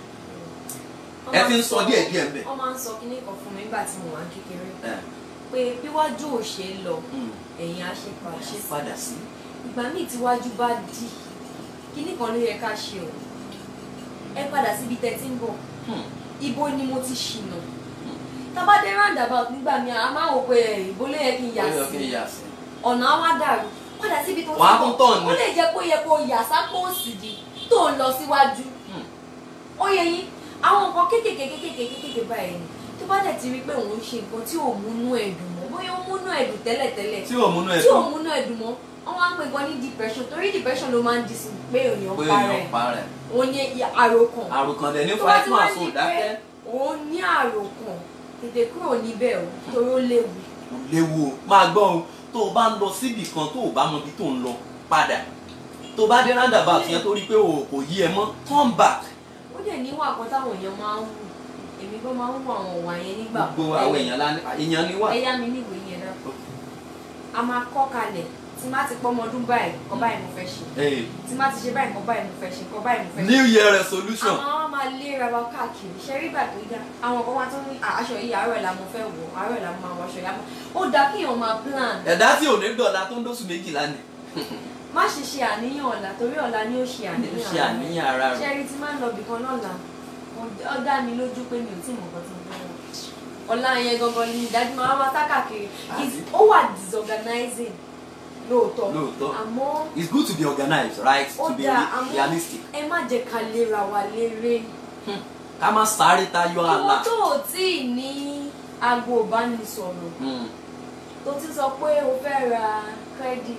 Speaker 2: ẹ ti ń sọ díẹ̀ díẹ̀ mbẹ̀.
Speaker 3: wọ́n máa ń sọ kíní kan fún mi nígbà tí mo wà ní kékeré
Speaker 2: ẹ
Speaker 3: pé bíwájú ò ṣe é lọ
Speaker 2: mm,
Speaker 3: ẹ̀yìn á ṣe
Speaker 2: wá
Speaker 3: pàṣẹ
Speaker 2: ṣe padà sí.
Speaker 3: ìgbà míì tíwájú bá dì kíní kan ló yẹ ká ṣe o ẹ padà síbi tẹ́ ti ń bọ̀
Speaker 2: Hmm,
Speaker 3: ibo ni mo ti ṣìnà tábàdé roundabout nígbà míì a máa wò pé ẹ, ibo ló yẹ kí n yà
Speaker 2: ó yọ kí
Speaker 3: sí
Speaker 2: n yà sí.
Speaker 3: ọ̀nà á wá dàrú padà síbi tó ti
Speaker 2: Wàá
Speaker 3: ń
Speaker 2: tún
Speaker 3: bọ̀
Speaker 2: tọ̀ ni.
Speaker 3: ó lè jẹ́ pé ó yẹ kó yà sápò òsì di tó ń lọ síwájú
Speaker 2: Hmm.
Speaker 3: ó yẹ yín àwọn nǹkan kéékèèké kéékèèké kéékèèké báyìí ni tó bá dẹ̀ ti rí pé òun ṣe nǹkan tí ò múnú ẹ̀dùn mọ́ bóyá ó múnú ẹ̀dùn tẹ́lẹ̀tẹ́lẹ̀
Speaker 2: tí ò múnú ẹ
Speaker 3: tí ò
Speaker 2: dùn
Speaker 3: múnú ẹ̀dùn mọ́ wọ́n máa ń pè gan ní depression torí depression ló máa ń di sí pé èèyàn
Speaker 2: pé
Speaker 3: para
Speaker 2: èèyàn
Speaker 3: ẹ̀
Speaker 2: pa rẹ̀
Speaker 3: òun ní àròkàn
Speaker 2: àròkàn dẹ̀ ní
Speaker 3: tó bá ti
Speaker 2: fún
Speaker 3: wá
Speaker 2: àìsàn
Speaker 3: ní
Speaker 2: òdákẹ́
Speaker 3: pé òun ní àròkàn tètè kúrò níbẹ̀ o torí ó léwu
Speaker 2: kò léwu o máa gbọ́ o tó o bá ń lọ síbì kan tó o bá mọ ibi tó ń lọ padà tó o bá dé roundabout yẹn tó rí pé o kò yí ẹ mọ́ turn back
Speaker 3: ó dẹ̀ níwà kan táwọn èèyàn máa ń wù èmi gan máa ń wù àwọn ìwà yẹn nígbà
Speaker 2: gbogbo àwọn èèyàn la èèyàn ni wà.
Speaker 3: ẹ̀yà mi níwèé yẹn náà a máa kọ́ kalẹ̀ tí má ti pọ́mọ ọdún báyìí kọ́ báyìí mo fẹ́ ṣe
Speaker 2: Hey,
Speaker 3: tí má ti ṣe báyìí kọ́ báyìí mo fẹ́ ṣe kọ́ báyìí mo fẹ́ ṣe.
Speaker 2: new year resolution
Speaker 3: àwọn àwọn máa léra wa káàkiri ṣe rí ìgbà tó yá àwọn kan wá tó ní "Ah, aṣọ yìí àárọ̀ la mo fẹ́ wọ̀ àárọ̀ la mo máa wọ aṣọ yà mọ́ ó dáa kí èèyàn máa plan
Speaker 2: ẹ̀dá tí ò ní dọ̀la tó ń dóṣù méjìlá ni
Speaker 3: má ṣe ṣe àníyàn ọ̀la torí ọ̀la ni ó ṣe
Speaker 2: ó
Speaker 3: àníyàn
Speaker 2: ṣe
Speaker 3: ara
Speaker 2: àníyàn ara
Speaker 3: ṣe
Speaker 2: rẹ̀
Speaker 3: rí tí máa ń lọ bìkan lọ́la ó dá mi lójú pé mi ò tí mọ̀ nǹkan tí mo fẹ́ wọ̀ ọ̀la yẹn gangan ni ìdájú máa wá sá káàkiri Is- ó wà disorganizing lóòótọ́
Speaker 2: lóòótọ́
Speaker 3: àmọ́
Speaker 2: it's good to be organized right
Speaker 3: ó
Speaker 2: to be
Speaker 3: dáa àmọ́
Speaker 2: realistic
Speaker 3: ẹ má jẹ́ ká lera wa léré
Speaker 2: ká má sáré tayọ
Speaker 3: ìwọ
Speaker 2: àlà.
Speaker 3: tó ò tí ì ní aago ìbánisọ̀rọ̀
Speaker 2: Hmm.
Speaker 3: tó ti sọ pé o fẹ́ ra credit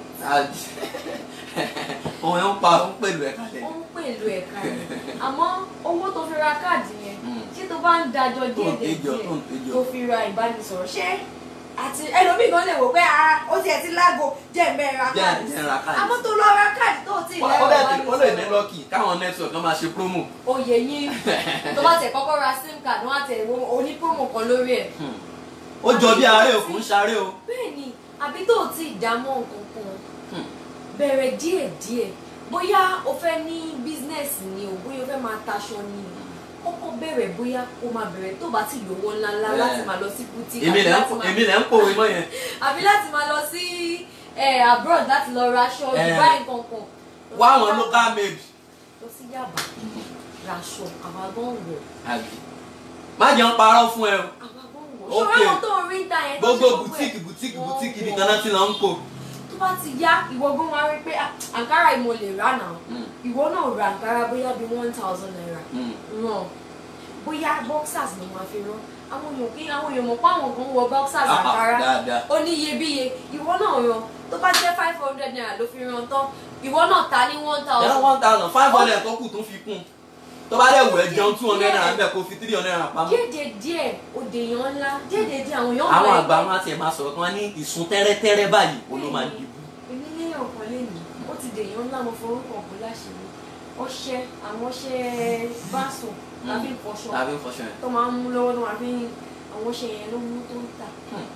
Speaker 2: òun ẹ̀ ń pa òun pẹ̀lú ẹ̀ kalẹ̀
Speaker 3: ó ń pèlú ẹ̀ka rẹ̀ àmọ́ owó tó fi ra káàdì yẹn
Speaker 2: Hmm.
Speaker 3: ṣé tó bá ń dájọ́
Speaker 2: tó ń
Speaker 3: díẹ̀
Speaker 2: péjọ
Speaker 3: díẹ̀
Speaker 2: tó ń péjọ.
Speaker 3: tó fi ra ìbánisọ̀rọ̀ ṣé àti ẹlòmíì gan lè wò pé ara ó tiẹ̀ ti láago jẹ́ ẹ̀mẹ́ ra
Speaker 2: jẹ́
Speaker 3: káàdì
Speaker 2: jẹ́ ra káàdì.
Speaker 3: àmọ́ tó lọ ra káàdì tó ti
Speaker 2: ó
Speaker 3: lẹ́rọ
Speaker 2: dẹ̀ ti- ó lè ní
Speaker 3: ìbánisọ̀rọ̀
Speaker 2: lọ́kì káwọn network kan máa ṣe promo.
Speaker 3: oyè yín tó bá tẹ̀ kọ́kọ́ ra sim card wọ́n á tẹ̀ wo oní promo kan lórí ẹ̀
Speaker 2: Hmm. ó jọ bí àárẹ̀ òkú ń ṣaré o.
Speaker 3: bẹ́ẹ̀ ni àbí tó o ti dámọ̀ nǹkan kan
Speaker 2: Hmm.
Speaker 3: bẹ̀rẹ̀ díẹ̀díẹ̀ bóyá o fẹ́ ní bísínẹ́sì ni o bóyá o fẹ́ máa taṣọ ni o kọ́kọ́ bẹ̀rẹ̀ bóyá o máa bẹ̀rẹ̀ tó bá ti lówó ńláńlá
Speaker 2: Eh.
Speaker 3: láti máa lọ sí boutique
Speaker 2: èmi
Speaker 3: àbí
Speaker 2: lẹ̀ ń
Speaker 3: láti
Speaker 2: pò-
Speaker 3: máa-
Speaker 2: èmi lẹ̀ ń pòwe mọ́ yẹn.
Speaker 3: àbí láti máa lọ sí eh, abroad láti lọ ra aṣọ
Speaker 2: Eh.
Speaker 3: Dubai nǹkan kan
Speaker 2: wá àwọn local made.
Speaker 3: lọ sí Yaba raṣọ àwọn agbọ́n wọ̀
Speaker 2: àbí má jẹun parọ́ fún ẹ o.
Speaker 3: àwọn agbọ́n wọ̀
Speaker 2: Ok.
Speaker 3: ṣọ́ra àwọn tó ń rí ń ta yẹn tó ṣe
Speaker 2: gbogbo
Speaker 3: gbogbo ẹ̀.
Speaker 2: boutique boutique
Speaker 3: Wọ́n
Speaker 2: boutique
Speaker 3: wọ̀.
Speaker 2: ibi kan náà ti lọ ń kó.
Speaker 3: tó bá ti yá ìwọ gbọ́n wá rí pé ah, àǹkárá yìí mo lè rà náà
Speaker 2: Hmm.
Speaker 3: ìwọ náà ra àǹkárá bóyá bíi one thousand naira
Speaker 2: Hmm.
Speaker 3: ràn bóyá boxers ló máa fi rán àwọn èèyàn kí àwọn èèyàn mọ̀ pé àwọn kan wọ boxers
Speaker 2: Ah, ah,
Speaker 3: àǹkárá
Speaker 2: dáadáa.
Speaker 3: ó ní iyebíye ìwọ náà ràn tó bá jẹ́ five hundred naira ló fi rán tán ìwọ náà ta ní one
Speaker 2: yàrá
Speaker 3: thousand
Speaker 2: one thousand five hundred tó kù tó fi kún tó bá dẹ̀ wù ẹ́ jẹun two hundred naira bẹ́ẹ̀ kó fi three hundred naira pamọ́.
Speaker 3: díẹ̀ díẹ̀ òde èèyàn ńlá díẹ̀ díẹ̀ àwọn èèyàn
Speaker 2: àwọn
Speaker 3: mọ̀
Speaker 2: àgbà
Speaker 3: ẹ́
Speaker 2: wọn àti ẹ̀ máa sọ̀rọ̀ kan ní ìsun tẹ́rẹ́tẹ́rẹ́ báyìí ó ló máa ń dìbò.
Speaker 3: èmi ní ọ̀kan lẹ́nu ó ti dèèyàn ńlá mo forúkọ ọ̀gbọ́n láṣìírí ọṣẹ àwọn ọṣẹ báṣọ tàbí ìfọṣọ
Speaker 2: tàbí fọṣọ yẹn.
Speaker 3: tó máa ń mú lọ́wọ́ tó máa fi ń àwọn ọṣẹ yẹn ló mú tó ń tà
Speaker 2: Hmm.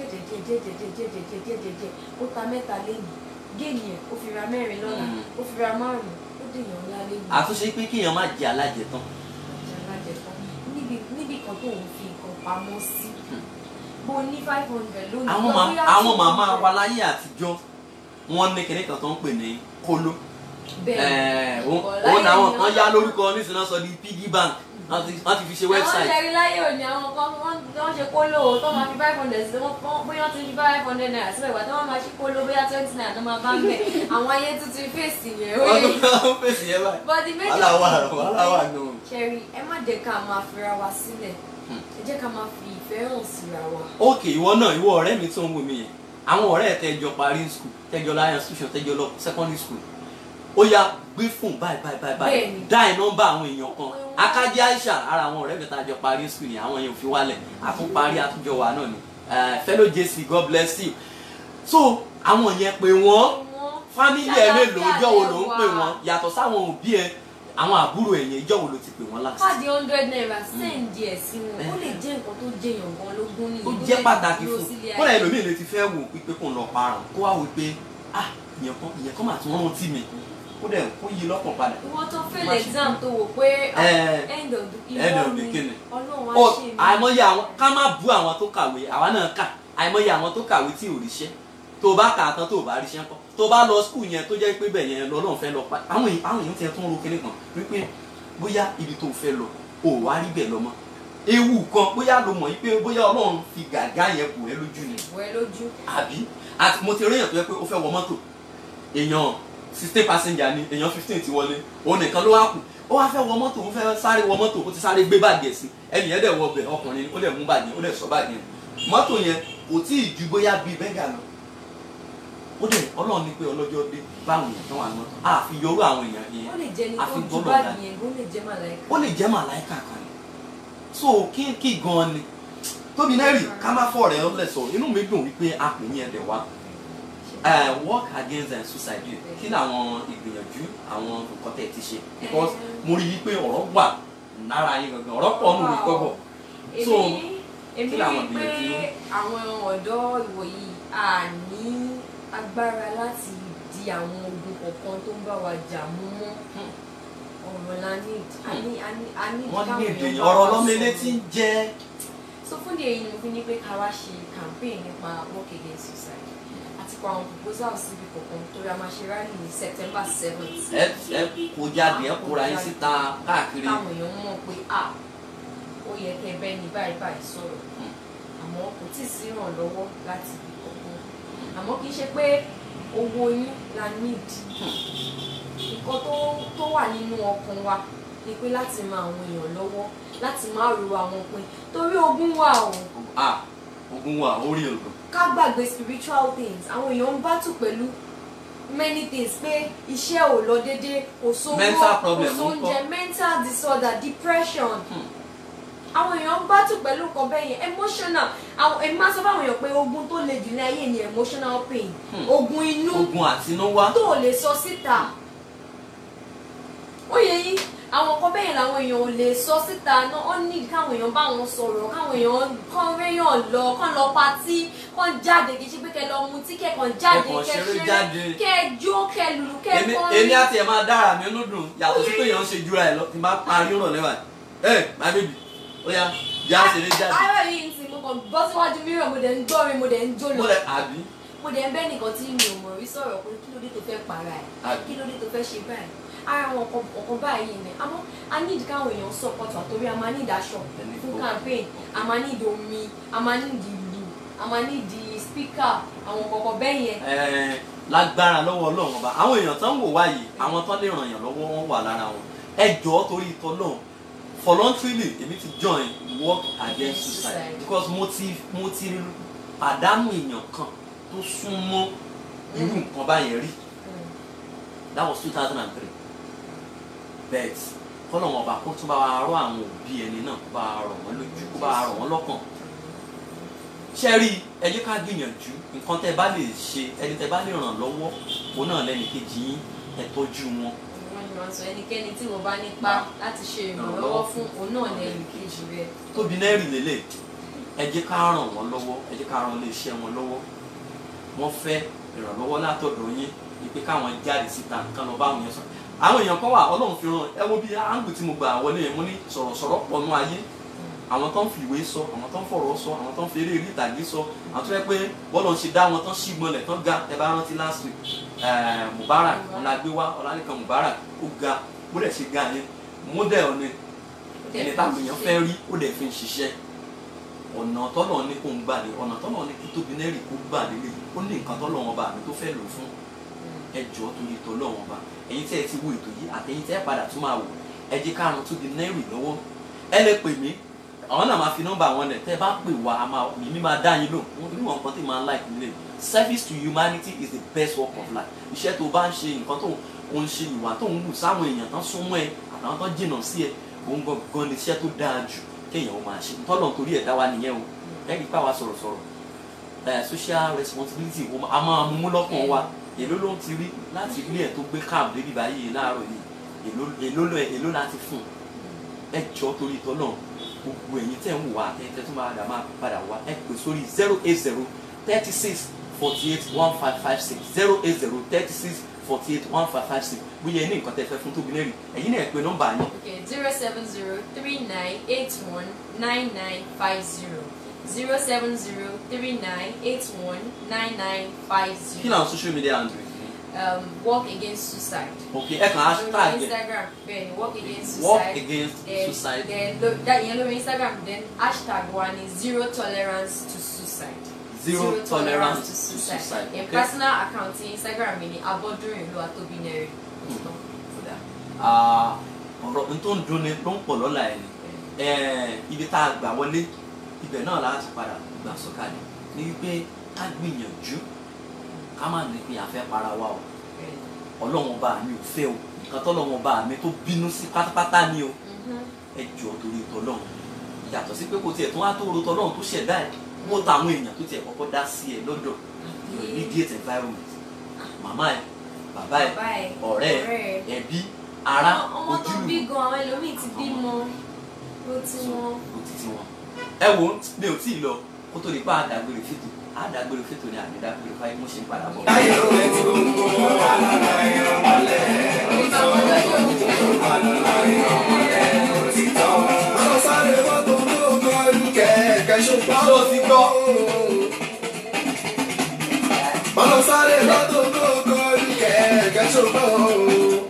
Speaker 3: díẹ̀díẹ̀díẹ̀díẹ̀díẹ̀díẹ̀díẹ̀ ó ta mẹ́ta lẹ́yìn géènì ẹ̀ ó fi ra mẹ́rin lọ́la
Speaker 2: Hmm.
Speaker 3: ó fi ra márùn-ún ó dèèyàn ńlá lẹ́yìn
Speaker 2: àtúnṣe pé kéèyàn má jẹ alájẹ tán.
Speaker 3: ọjà alájẹtán níbi níbi kan tó ń fi nǹkan pamọ́ sí
Speaker 2: Hmm.
Speaker 3: bó ní five hundred lónìí
Speaker 2: àwọn
Speaker 3: lọ
Speaker 2: ma-
Speaker 3: bóyá
Speaker 2: àwọn
Speaker 3: 200.
Speaker 2: màmá wa láyé àtijọ́ wọ́n ní kinní kan tó ń pè ní kóló.
Speaker 3: bẹ́ẹ̀
Speaker 2: Ẹ̀ẹ́, òun
Speaker 3: ọ̀la
Speaker 2: òun làwọn
Speaker 3: yẹn
Speaker 2: kan
Speaker 3: ni
Speaker 2: yá
Speaker 3: wọ́n-
Speaker 2: lórúkọ nísìnyí náà sọ di piggy bank wọ́n ti wọ́n ti fi ṣe
Speaker 3: àwọn
Speaker 2: website.
Speaker 3: ṣẹ̀rí láyé òní àwọn kan wọ́n wọ́n ṣe kóló tó máa fi five hundred sí wọ́n wọ́n- bóyá wọ́n ti fi five hundred naira síbẹ̀ ìgbà tó wọ́n máa ṣí kóló bóyá twenty naira tó máa bá ń bẹ̀ àwọn ayé tuntun fèsì yẹn ó
Speaker 2: wọ́n
Speaker 3: yẹ
Speaker 2: tó fèsì yẹn báyìí.
Speaker 3: but the major
Speaker 2: wàhálà wà
Speaker 3: thing
Speaker 2: wàhálà wà nù.
Speaker 3: ṣẹ̀rí ẹ má jẹ́ ká máa fira wa sílẹ̀
Speaker 2: Hmm.
Speaker 3: ẹ jẹ́ ká máa fi ìfẹ́ hàn síra wa.
Speaker 2: ok ìwọ náà ìwọ ọ̀rẹ́ mi tó ń wò mí yẹn àwọn ọ̀rẹ́ ẹ̀ tẹ́jọ parí school tẹ́jọ láyé institution tẹ́jọ lọ secondary school ó yá gbé fún báyìí báyìí báyìí báyìí
Speaker 3: Bẹ́ẹ̀ni.
Speaker 2: dáì nọ́mbà àwọn èèyàn kan akájí aisha ara àwọn ọ̀rẹ́ mi tá a jọ parí school yẹn àwọn èèyàn ò fi wálẹ̀ àtúnparí àtúnjọ wà náà ni Eh, fellow jc god bless you so àwọn yẹn pé wọ́n
Speaker 3: Wọ́n
Speaker 2: fámílì ẹ mélòó
Speaker 3: ṣàlàáfíà
Speaker 2: ọjọ́ wo ló ń
Speaker 3: lẹ́wà.
Speaker 2: pè wọ́n yàtọ̀ sáwọn òbí ẹ àwọn àbúrò ẹ̀yìn ìjọ wo ló ti pè wọ́n last.
Speaker 3: káàdì hundred naira send ẹ̀ sí wọn ó lè jẹ́ nǹkan tó jẹyàn gan lógún nìyí
Speaker 2: tó
Speaker 3: tó
Speaker 2: jẹ́
Speaker 3: lè
Speaker 2: pàtàkì
Speaker 3: dúró
Speaker 2: fún
Speaker 3: sílé
Speaker 2: kódà
Speaker 3: ayé.
Speaker 2: ẹlòmíì lè ti fẹ́ wò pípé kò ń lọ parun kó wá wò pé ah ìyẹn kan ìyẹn kan mà tún rántí mi kó dẹ̀ kó yí lọ́kàn padà.
Speaker 3: ìwọ tó fail
Speaker 2: Má ṣe
Speaker 3: exam tó wò pé ah,
Speaker 2: Ẹ,
Speaker 3: end of the
Speaker 2: end
Speaker 3: ìwọ
Speaker 2: of the
Speaker 3: ni
Speaker 2: kíni.
Speaker 3: ọlọ́run á
Speaker 2: Ó,
Speaker 3: ṣe mí.
Speaker 2: àìmọye àwọn ká má bú àwọn tó kàwé àwa náà kà àìmọye àwọn tó kàwé tí ò ríṣẹ́ tó bá kà á tán tó bá ríṣẹ́ ńkọ́ tó bá lọ skul yẹn tó jẹ́ pé bẹ̀ yẹn lọ́lọ́run fẹ́ lọ pa àwọn èèyàn àwọn èèyàn tiẹ̀ tó ń ro kinní kan wípé bóyá ibi tó fẹ́ lọ ò wá rí bẹ̀ lọ mọ́ ewu kan bóyá lo mọ̀ wípé bóyá ọlọ́run fi gàgá yẹn kù ẹ́ lójú ni
Speaker 3: wọ ẹ lójú
Speaker 2: àbí àti mo ti rí èèyàn tó yẹ pé ó fẹ́ wọ mọ́tò èèyàn sixteen passenger ni èèyàn fifteen ti wọlé òun nìkan ló wá kù ó wá fẹ́ wọ mọ́tò ó fẹ́ sáré wọ mọ́tò ó ti sáré gbé báàgì ẹ̀ sí ẹnì yẹn dẹ̀ wọ ọbẹ̀ ọkùnrin ni ó dẹ̀ mú báàgì yẹn ó dẹ̀ sọ báàgì yẹn mọ́tò yẹn kò tí ì ju bóyá bíi bẹ́gà lọ ó dẹ̀ ọlọ́run ní pé ọlọ́jọ́ dé báwọn èèyàn tán wà ní mọ́tò àfi yọrú àwọn èèyàn
Speaker 3: ó
Speaker 2: yẹn
Speaker 3: lè jẹ́ ní
Speaker 2: àfi
Speaker 3: tó ju
Speaker 2: gbọ́dọ̀
Speaker 3: báàgì
Speaker 2: dá.
Speaker 3: yẹn ó lè jẹ́ màláìka.
Speaker 2: ó lè jẹ́ màláìkà kan ni so kí kí gan ni tóbi náà rí ká má fọ̀ rẹ̀ ọ́lẹ̀ sọ inú mi dùn wípé a pè yín ẹ̀dẹ̀ wá uh, work against uh, suicide kí ni àwọn ìgbìyànjú àwọn nǹkan tẹ̀ ti ṣe because mo rí i pé ọ̀rọ̀ wà lára yín gangan ọ̀rọ̀ pọ̀ nù mí kọ́bọ̀ So,
Speaker 3: èmi èmi
Speaker 2: kí
Speaker 3: rí
Speaker 2: làwọn
Speaker 3: i pé
Speaker 2: ìgbìyànjú?
Speaker 3: àwọn ọ̀dọ́ ìwòyí à ní agbára láti di àwọn ogun kọ̀ọ̀kan tó ń bá wa jà mú mọ́ ọ̀rọ̀ la need a ní a ní a ní
Speaker 2: wọ́n ní
Speaker 3: káwọn
Speaker 2: èdè
Speaker 3: èèyàn bá
Speaker 2: ọ̀rọ̀
Speaker 3: wa
Speaker 2: lọ́mọlé
Speaker 3: sọ̀rọ̀.
Speaker 2: tí ń jẹ́
Speaker 3: so fún di èyí ni mo fi ní pé ká wá ṣe campaign nípa work against suicide àti pa àwọn proposal síbi kọ̀ọ̀kan torí a máa ṣe rally ní September seventh
Speaker 2: ẹ ẹ kó jáde ẹ kóra yín síta káàkiri
Speaker 3: káwọn èèyàn mọ̀ pé à ó yẹ kẹ́ bẹ́ẹ̀ ni báyìí báyìí sọ̀rọ̀
Speaker 2: Hmm.
Speaker 3: àmọ́ kò tí ì sí ìrànlọ́wọ́ láti ibi kankan àmọ́ kì í ṣe pé owó yín la need nǹkan tó tó wà nínú ọkàn wa ni pé láti ran àwọn èèyàn lọ́wọ́ láti má ro àwọn pin torí ogún wà o
Speaker 2: ah ogun wa orí ogun
Speaker 3: ká gbàgbé spiritual things àwọn èèyàn ń bátù pẹ̀lú many things pé iṣẹ́ ò lọ déédéé kò sówó
Speaker 2: Mental
Speaker 3: kò
Speaker 2: problem
Speaker 3: sóúnjẹ
Speaker 2: ńkọ́?
Speaker 3: mental disorder depression
Speaker 2: Hmm.
Speaker 3: àwọn èèyàn ń bátù pẹ̀lú nǹkan bẹ́ẹ̀ yẹn emotional àwọn èmi máa sọ fáwọn èèyàn pé ogun tó le jù ní ayé ni emotional pain
Speaker 2: Hmm.
Speaker 3: ogun inú
Speaker 2: ogun àtinúwá
Speaker 3: tó ò lè sọ síta ó yẹ yín àwọn nǹkan bẹ́ẹ̀ làwọn èèyàn ò lè sọ síta náà ó ní káwọn èèyàn bá wọn sọ̀rọ̀ káwọn èèyàn kàn réyàn lọ kàn lọ patí kàn jáde kì í ṣe pé kẹ lọ mutí kẹ kàn jáde
Speaker 2: Kẹ kàn
Speaker 3: kẹ
Speaker 2: ṣeré
Speaker 3: ṣeré
Speaker 2: jáde.
Speaker 3: kẹ jó kẹ lùlù kẹ
Speaker 2: èmi
Speaker 3: kọrin.
Speaker 2: èmi àti ẹ̀ máa dára mi inú dùn yàtọ̀ sí pé èèyàn ń ṣe jura ẹ̀ lọ tí n bá parí rọ̀ lẹ́wà ẹ̀ my baby ó yá yá ṣeré jáde
Speaker 3: ara yìí ń sin mo kàn bọ́ síwájú mìíràn mo dẹ̀ ń gbọ́rin mo dẹ̀ ń jó
Speaker 2: mo
Speaker 3: lọ
Speaker 2: lẹ àbí
Speaker 3: mo dẹ̀ ń bẹ́ nìkan tí mi ò mọ̀ rí sọ̀rọ̀ pé kí ló dé tó fẹ́ para ẹ̀
Speaker 2: àbí
Speaker 3: kí ló dé tó fẹ́ ṣe báyìí ara àwọn ọkọ̀ ọkọ̀ báyìí ni àmọ́ a need káwọn èèyàn support wa torí a máa need aṣọ
Speaker 2: Ẹni
Speaker 3: fún
Speaker 2: tó-
Speaker 3: campaign a máa need omi a máa need ìlú a máa need speaker àwọn kọ̀ọ̀kan bẹ́ẹ̀ yẹn
Speaker 2: Ẹ, lágbára lọ́wọ́ ọlọ́run ọba àwọn èèyàn tán ń wò wá yìí àwọn tán lè ràn yàn lọ́wọ́ wọn wà lára wọn ẹ jọ̀ọ́ torí ìtọ́ náà voluntarily èmi ti join work against suicide because mo ti mo ti pàdánù èèyàn kan tó súnmọ́ irú nǹkan báyẹn rí that was two thousand and three bet kọ́lọ̀ wọn ọba kó tún bá wa rọ àwọn òbí ẹni náà kó bá wa rọ̀ wọ́n lójú kó bá wa rọ̀ wọ́n lọ́kàn ṣe rí ẹ jẹ́ ká gbìyànjú nǹkan tẹ́ bá lè ṣe ẹni tẹ́ bá lè ràn lọ́wọ́ òun náà lẹ́nu kejì yín ẹ tọ́jú wọn
Speaker 3: wọ́n ní wọ́n sọ ẹnikẹ́ni tí wọ́n bá nípa láti ṣe ìrànlọ́wọ́ fún òun náà lẹ́yìn kejì rẹ̀
Speaker 2: tóbi náà rí lélẹ̀ ẹ jẹ́ ká ràn wọ́n lọ́wọ́ ẹ jẹ́ ká ràn iléeṣẹ́ wọn lọ́wọ́ wọ́n fẹ́ ìrànlọ́wọ́ látọ̀dọ̀ yín ìpè káwọn jáde síta kán lọ bá àwọn yẹn sọ àwọn èèyàn kan wà ọlọ́run fi ràn ẹ wo bí áńgù tí mo gbà wọlé yẹn mo ní sọ̀rọ̀sọ̀rọ̀ pọ̀ nú ayé àwọn tó ń fi ìwé sọ àwọn tó ń fọ̀rọ̀ sọ àwọn tó ń fi eré orí ìtàgé sọ àwọn tó yẹ pé bọ́lọ̀ ń ṣe dá wọn tán sí gbọ́nlẹ̀ tán ga ẹ bá rántí last week eh, Mubarak ọ̀làgbéwá ọ̀lànìkan Mubarak ó ga bó dẹ̀ ṣe ga yẹn model ni ẹni táwọn èèyàn fẹ́ rí ó dẹ̀ fi ń ṣiṣẹ́ ọ̀nà tọ́lọ̀ ní kó ń gbà lé ọ̀nà tọ́lọ̀ ní kí tóbi nẹ́rì kó gbà lélẹ̀ ó ní nǹkan tọ́lọ̀ wọn bá mi tó fẹ́ lò fún ẹjọ́ torí tọ́lọ̀ wọn bá ẹ̀yin tẹ́ ẹ ti wo ètò yìí àtẹ̀yin tẹ́ ẹ padà tún máa wò ẹ jẹ́ ká ran tóbi nẹ́rì lọ́wọ́ ẹ lè pè mí àwọn náà máa fi nọ́mbà wọn lẹ̀ tẹ́ ẹ bá pè wá a máa mímí máa dá yín lò wọn nínú nǹkan tí màá like nílé service to humanity is the best work of life iṣẹ́ tó bá ń ṣe nǹkan tó ń ṣe ìwà tó ń wù sáwọn èèyàn tán súnmọ́ ẹ àtàwọn tán jìnnà sí ẹ òun gangan ni iṣẹ́ tó dáa jù kéèyàn ó máa ṣe tọ́lọ̀ torí ẹ̀ dá wa nìyẹn o ẹ̀rí pa wa sọ̀rọ̀sọ̀rọ̀ ẹ̀ social responsibility a máa mú lọ́kàn wa èló ló ń ti rí láti ilé ẹ̀ tó gbé camp débi báyìí láàárọ̀ yìí èló èló lọ èló láti fún ẹ jọ torí ìtọ́ náà gbogbo ẹ̀yin tẹ̀ ń wà tẹ́tẹ́ tó máa dà máa padà wá ẹ pè sórí zero eight zero thirty six forty eight one five five six zero eight zero thirty six forty eight one five five six bóyá ẹ ní nǹkan tẹ́ fẹ́ fún tóbi lẹ́rìí ẹ̀yin náà ẹ pè nọ́mbà yín
Speaker 3: Okay, zero seven zero three nine eight one nine nine five zero zero seven zero three nine eight one nine nine five
Speaker 2: kí
Speaker 3: zero.
Speaker 2: làwọn social media handle yìí
Speaker 3: Um, walk against suicide.
Speaker 2: ok ẹ kàn
Speaker 3: Lórí
Speaker 2: hashtag ẹ
Speaker 3: Instagram bẹ́ẹ̀ni walk against suicide.
Speaker 2: walk against
Speaker 3: Then-
Speaker 2: suicide
Speaker 3: Then lo- that yẹn lórí Instagram then hashtag one is zero tolerance to suicide.
Speaker 2: zero tolerance to suicide
Speaker 3: In
Speaker 2: ok
Speaker 3: personal account ti Instagram mi ni Abodurin Oluwatobinere.
Speaker 2: kódà Ah, ọ̀rọ̀ n tó ń dunni ló ń pọ̀ lọ́la ẹ̀ ni Eh, ibi tá a gbà wọlé ibẹ̀ náà láti padà gbà sọ̀kalẹ̀ ní wípé ká gbìyànjú ká má ní pé a fẹ́ para wa o ọlọ́run ọba mi ò fẹ́ o nǹkan tọ́lọ́run ọba mi tó bínú sí pátápátá ni o ẹ jọ torí tọ́lọ́run yàtọ̀ sí pé kò tiẹ̀ tó wá tó ro tọ́lọ́run tó ṣẹ̀dá ẹ̀ wọ́n ta àwọn èèyàn tó tiẹ̀ kọ́kọ́ dá sí ẹ lọ́dọ̀ your immediate environment màmá ẹ bàbá ẹ
Speaker 3: Bàbá ẹ̀
Speaker 2: ọ̀rẹ́ ẹ ẹbí ará
Speaker 3: ọmọ tó bí
Speaker 2: ojúlùmọ̀
Speaker 3: gan àwọn ẹlòmíì ti bímọ ló ti wọn.
Speaker 2: kò títí wọn. ẹ wo mi ò tí ì lọ kó tó di pa àdàgbèrè fètò àdàgbèrè fètò ni àdàgbèrè fáyé mo ṣe ń padà bọ̀.
Speaker 1: Ayé ló rẹ̀ tí gbogbo wà lára ẹ̀yàn mọ́lẹ̀. Òtítọ́. Àwọn sáré mọ́tò ló kọlu kẹ̀kẹ́ ṣùgbọ́n.
Speaker 2: Ṣé o ti gbọ́?
Speaker 1: Àwọn sáré mọ́tò ló kọlu kẹ̀kẹ́ ṣùgbọ́n.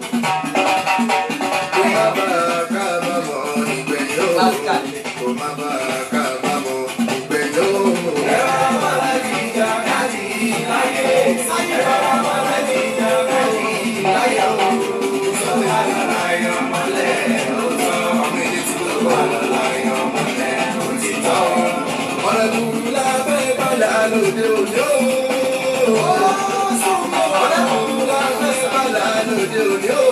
Speaker 1: Kó má bàa kábàámọ̀ nígbẹ̀yìn o.
Speaker 2: Lásìkò
Speaker 1: Kó má bàa kábàámọ̀ nígbẹ̀yìn o. Ẹ̀rọ abọ́lájì ìjà káàdì láyé. Ẹ̀rọ abọ́lájì ìjà káàdì láyé o. Sọ́dọ̀ àlàlà ẹ̀yàn mọ́lẹ̀ ó sọ. Ọmọ ilé tí ló wà lọ́la ẹ̀yàn mọ́lẹ̀ ó ti tọ́. Ọ̀rẹ́ burú la fẹ́ bàlá lóde òde o. Ọ̀rẹ́ burú la fẹ́ bàlá lóde òde o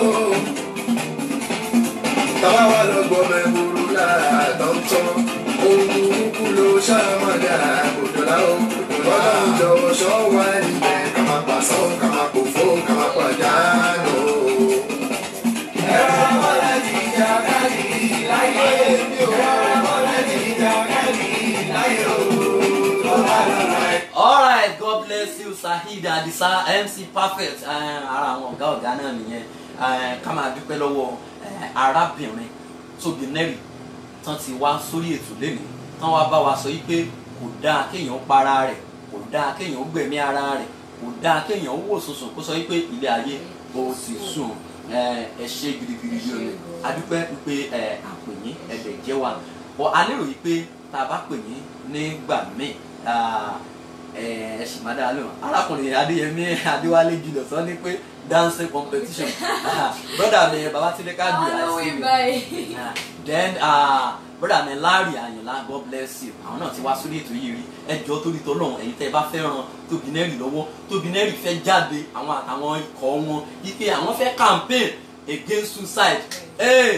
Speaker 1: tàwa wà lọ́gbọ́n mẹ́wúrú láàtọ̀tọ̀ ohun burúkú ló ṣàmàdà òdòlá o ọlọ́run jọ̀wọ́ ṣọ́ wa níbẹ̀ ká má pàṣọ ká má pòfó ká má pàdánù. ẹ̀rọ ọmọlẹ́jì ìjà káàdì láyé mi ò ẹ̀rọ ọmọlẹ́jì ìjà káàdì láyé o.
Speaker 2: alright god bless you Saheed Adisa MC perfect Eh, ara àwọn ọ̀gá ọ̀gá náà nìyẹn Eh, ká máa dúpẹ́ lọ́wọ́ eh, arábìnrin tóbi nẹ́rì tán ti wá sórí ètò lẹ́nu tán wá bá wa sọ yí pé kò dáa kéèyàn para rẹ̀ kò dáa kéèyàn gbẹ̀mí ara rẹ̀ kò dáa kéèyàn wò sùnsùn kó sọ yí pé ilé ayé ó ti sùn Eh, ẹ ṣe gidigidi yìí o ni adúpẹ́ wípé ẹ àpè yín ẹ̀dẹ̀ jẹ́ wa bọ́ a lérò yìí pé tá a bá pè yín nígbà míì ah, ẹ ẹ sì máa dáa lóhùn arákùnrin adéyẹmí adéwálé jùlọ sọ ní pé dancing competition Ah, brother mi babatunde kájú
Speaker 3: àwọn olówó
Speaker 2: àìsí mi
Speaker 3: ìbáyìí.
Speaker 2: Ah, then uh, brother mi larry ayinla god bless you àwọn náà ti wá sórí ètò yìí rí ẹjọ́ torí tọ́lọ́run ẹ̀yin tẹ́ ẹ bá fẹ́ràn tóbinẹ́rì lọ́wọ́ tóbinẹ́rì fẹ́ jáde àwọn àtàwọn ikọ̀ wọn wípé àwọn fẹ́ campaign against suicide ee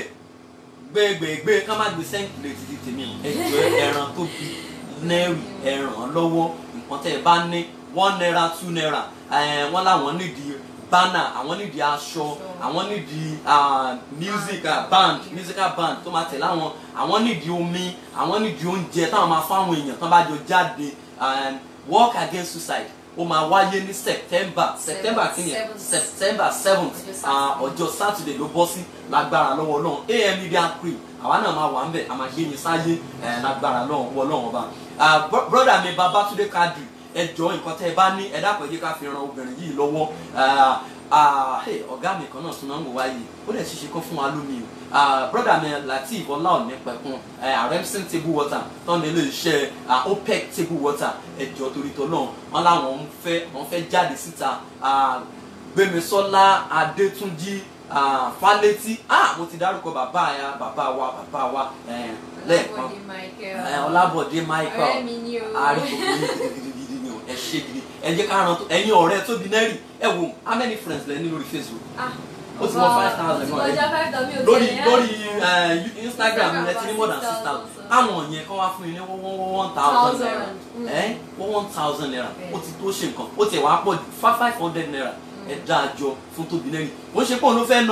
Speaker 2: gbẹgbẹgbẹ ká má gbé sẹ́ńkìlẹ̀ títí tèmi o ẹjọ́ ẹran tóbi nẹ́rì ẹ̀ràn lọ́wọ́ nǹkan tẹ́ ẹ bá ní one naira two naira ẹ̀ wọ́n láwọn nídìí banner àwọn nídìí aṣọ àwọn nídìí ah, music ah, band musical band tó máa tẹ̀lé àwọn àwọn nídìí omi àwọn nídìí oúnjẹ táwọn máa fáwọn èèyàn tán bá jọ jáde and work against suicide ó máa wáyé ní september september kìíní
Speaker 3: Seventh.
Speaker 2: september seventh
Speaker 3: Ọjọ́
Speaker 2: ọjọ́ saturday ló bọ́ sí lágbára lọ́wọ́ ọlọ́run am media crew àwa náà máa wà ń bẹ̀ a máa gbé yín sáyé ẹ̀ lágbára lọ́wọ́ ọlọ́run ọba Ah, bro- brother mi babatunde kadri ẹ jọ nǹkan tẹ́ ẹ bá ní ẹ dákun ẹ jẹ́ ká fi ran obìnrin yìí lọ́wọ́ Ah, ah, hey, ọ̀gá mi kan náà tún náà ń wò wáyé ó dẹ̀ ṣiṣẹ́ kán fún wa lómi o Ah, brother mi lateef ọláòní pẹ̀kun remsen table water tọ́ni ilé iṣẹ́ ah, opec table water ẹ jọ torí tọ́ náà wọ́n láwọn ń fẹ́ wọ́n fẹ́ jáde síta Ah, gbémisọ́lá adétúnjì ah, fálétí ah mo ti dárúkọ bàbá ya bàbá wa bàbá wa eh, lẹ́ẹ̀kan
Speaker 3: Ọlábọ̀dé Michael.
Speaker 2: Eh, ọlábọ̀dé michael
Speaker 3: ọ̀rẹ́ mi ni o.
Speaker 2: àárín gbogbo yín gidigidi ni o ẹ ṣe gidi ẹ jẹ́ ká ran tó ẹ̀yin ọ̀rẹ́ tóbi nẹ́rì ẹ wo how many friends lẹ ní lórí facebook
Speaker 3: Ah,
Speaker 2: ó ti wọ five thousand
Speaker 3: ó
Speaker 2: náà
Speaker 3: ti kọjá five thousand mi ò
Speaker 2: lórí
Speaker 3: tẹ̀lé
Speaker 2: lórí
Speaker 3: rárá.
Speaker 2: eh, instagram rẹ ti ní more than six thousand àwọn yẹn kọ́ wá fún yín ní one one one thousand naira
Speaker 3: Mm.
Speaker 2: ẹ one one thousand naira
Speaker 3: Bẹ́ẹ̀.
Speaker 2: ó ti tó ṣe nǹkan ó ti wá pọ̀ ju five five hundred naira ẹ dá a jọ fún tóbi nẹ́rì ó ṣe pé òun ló fẹ́ ná o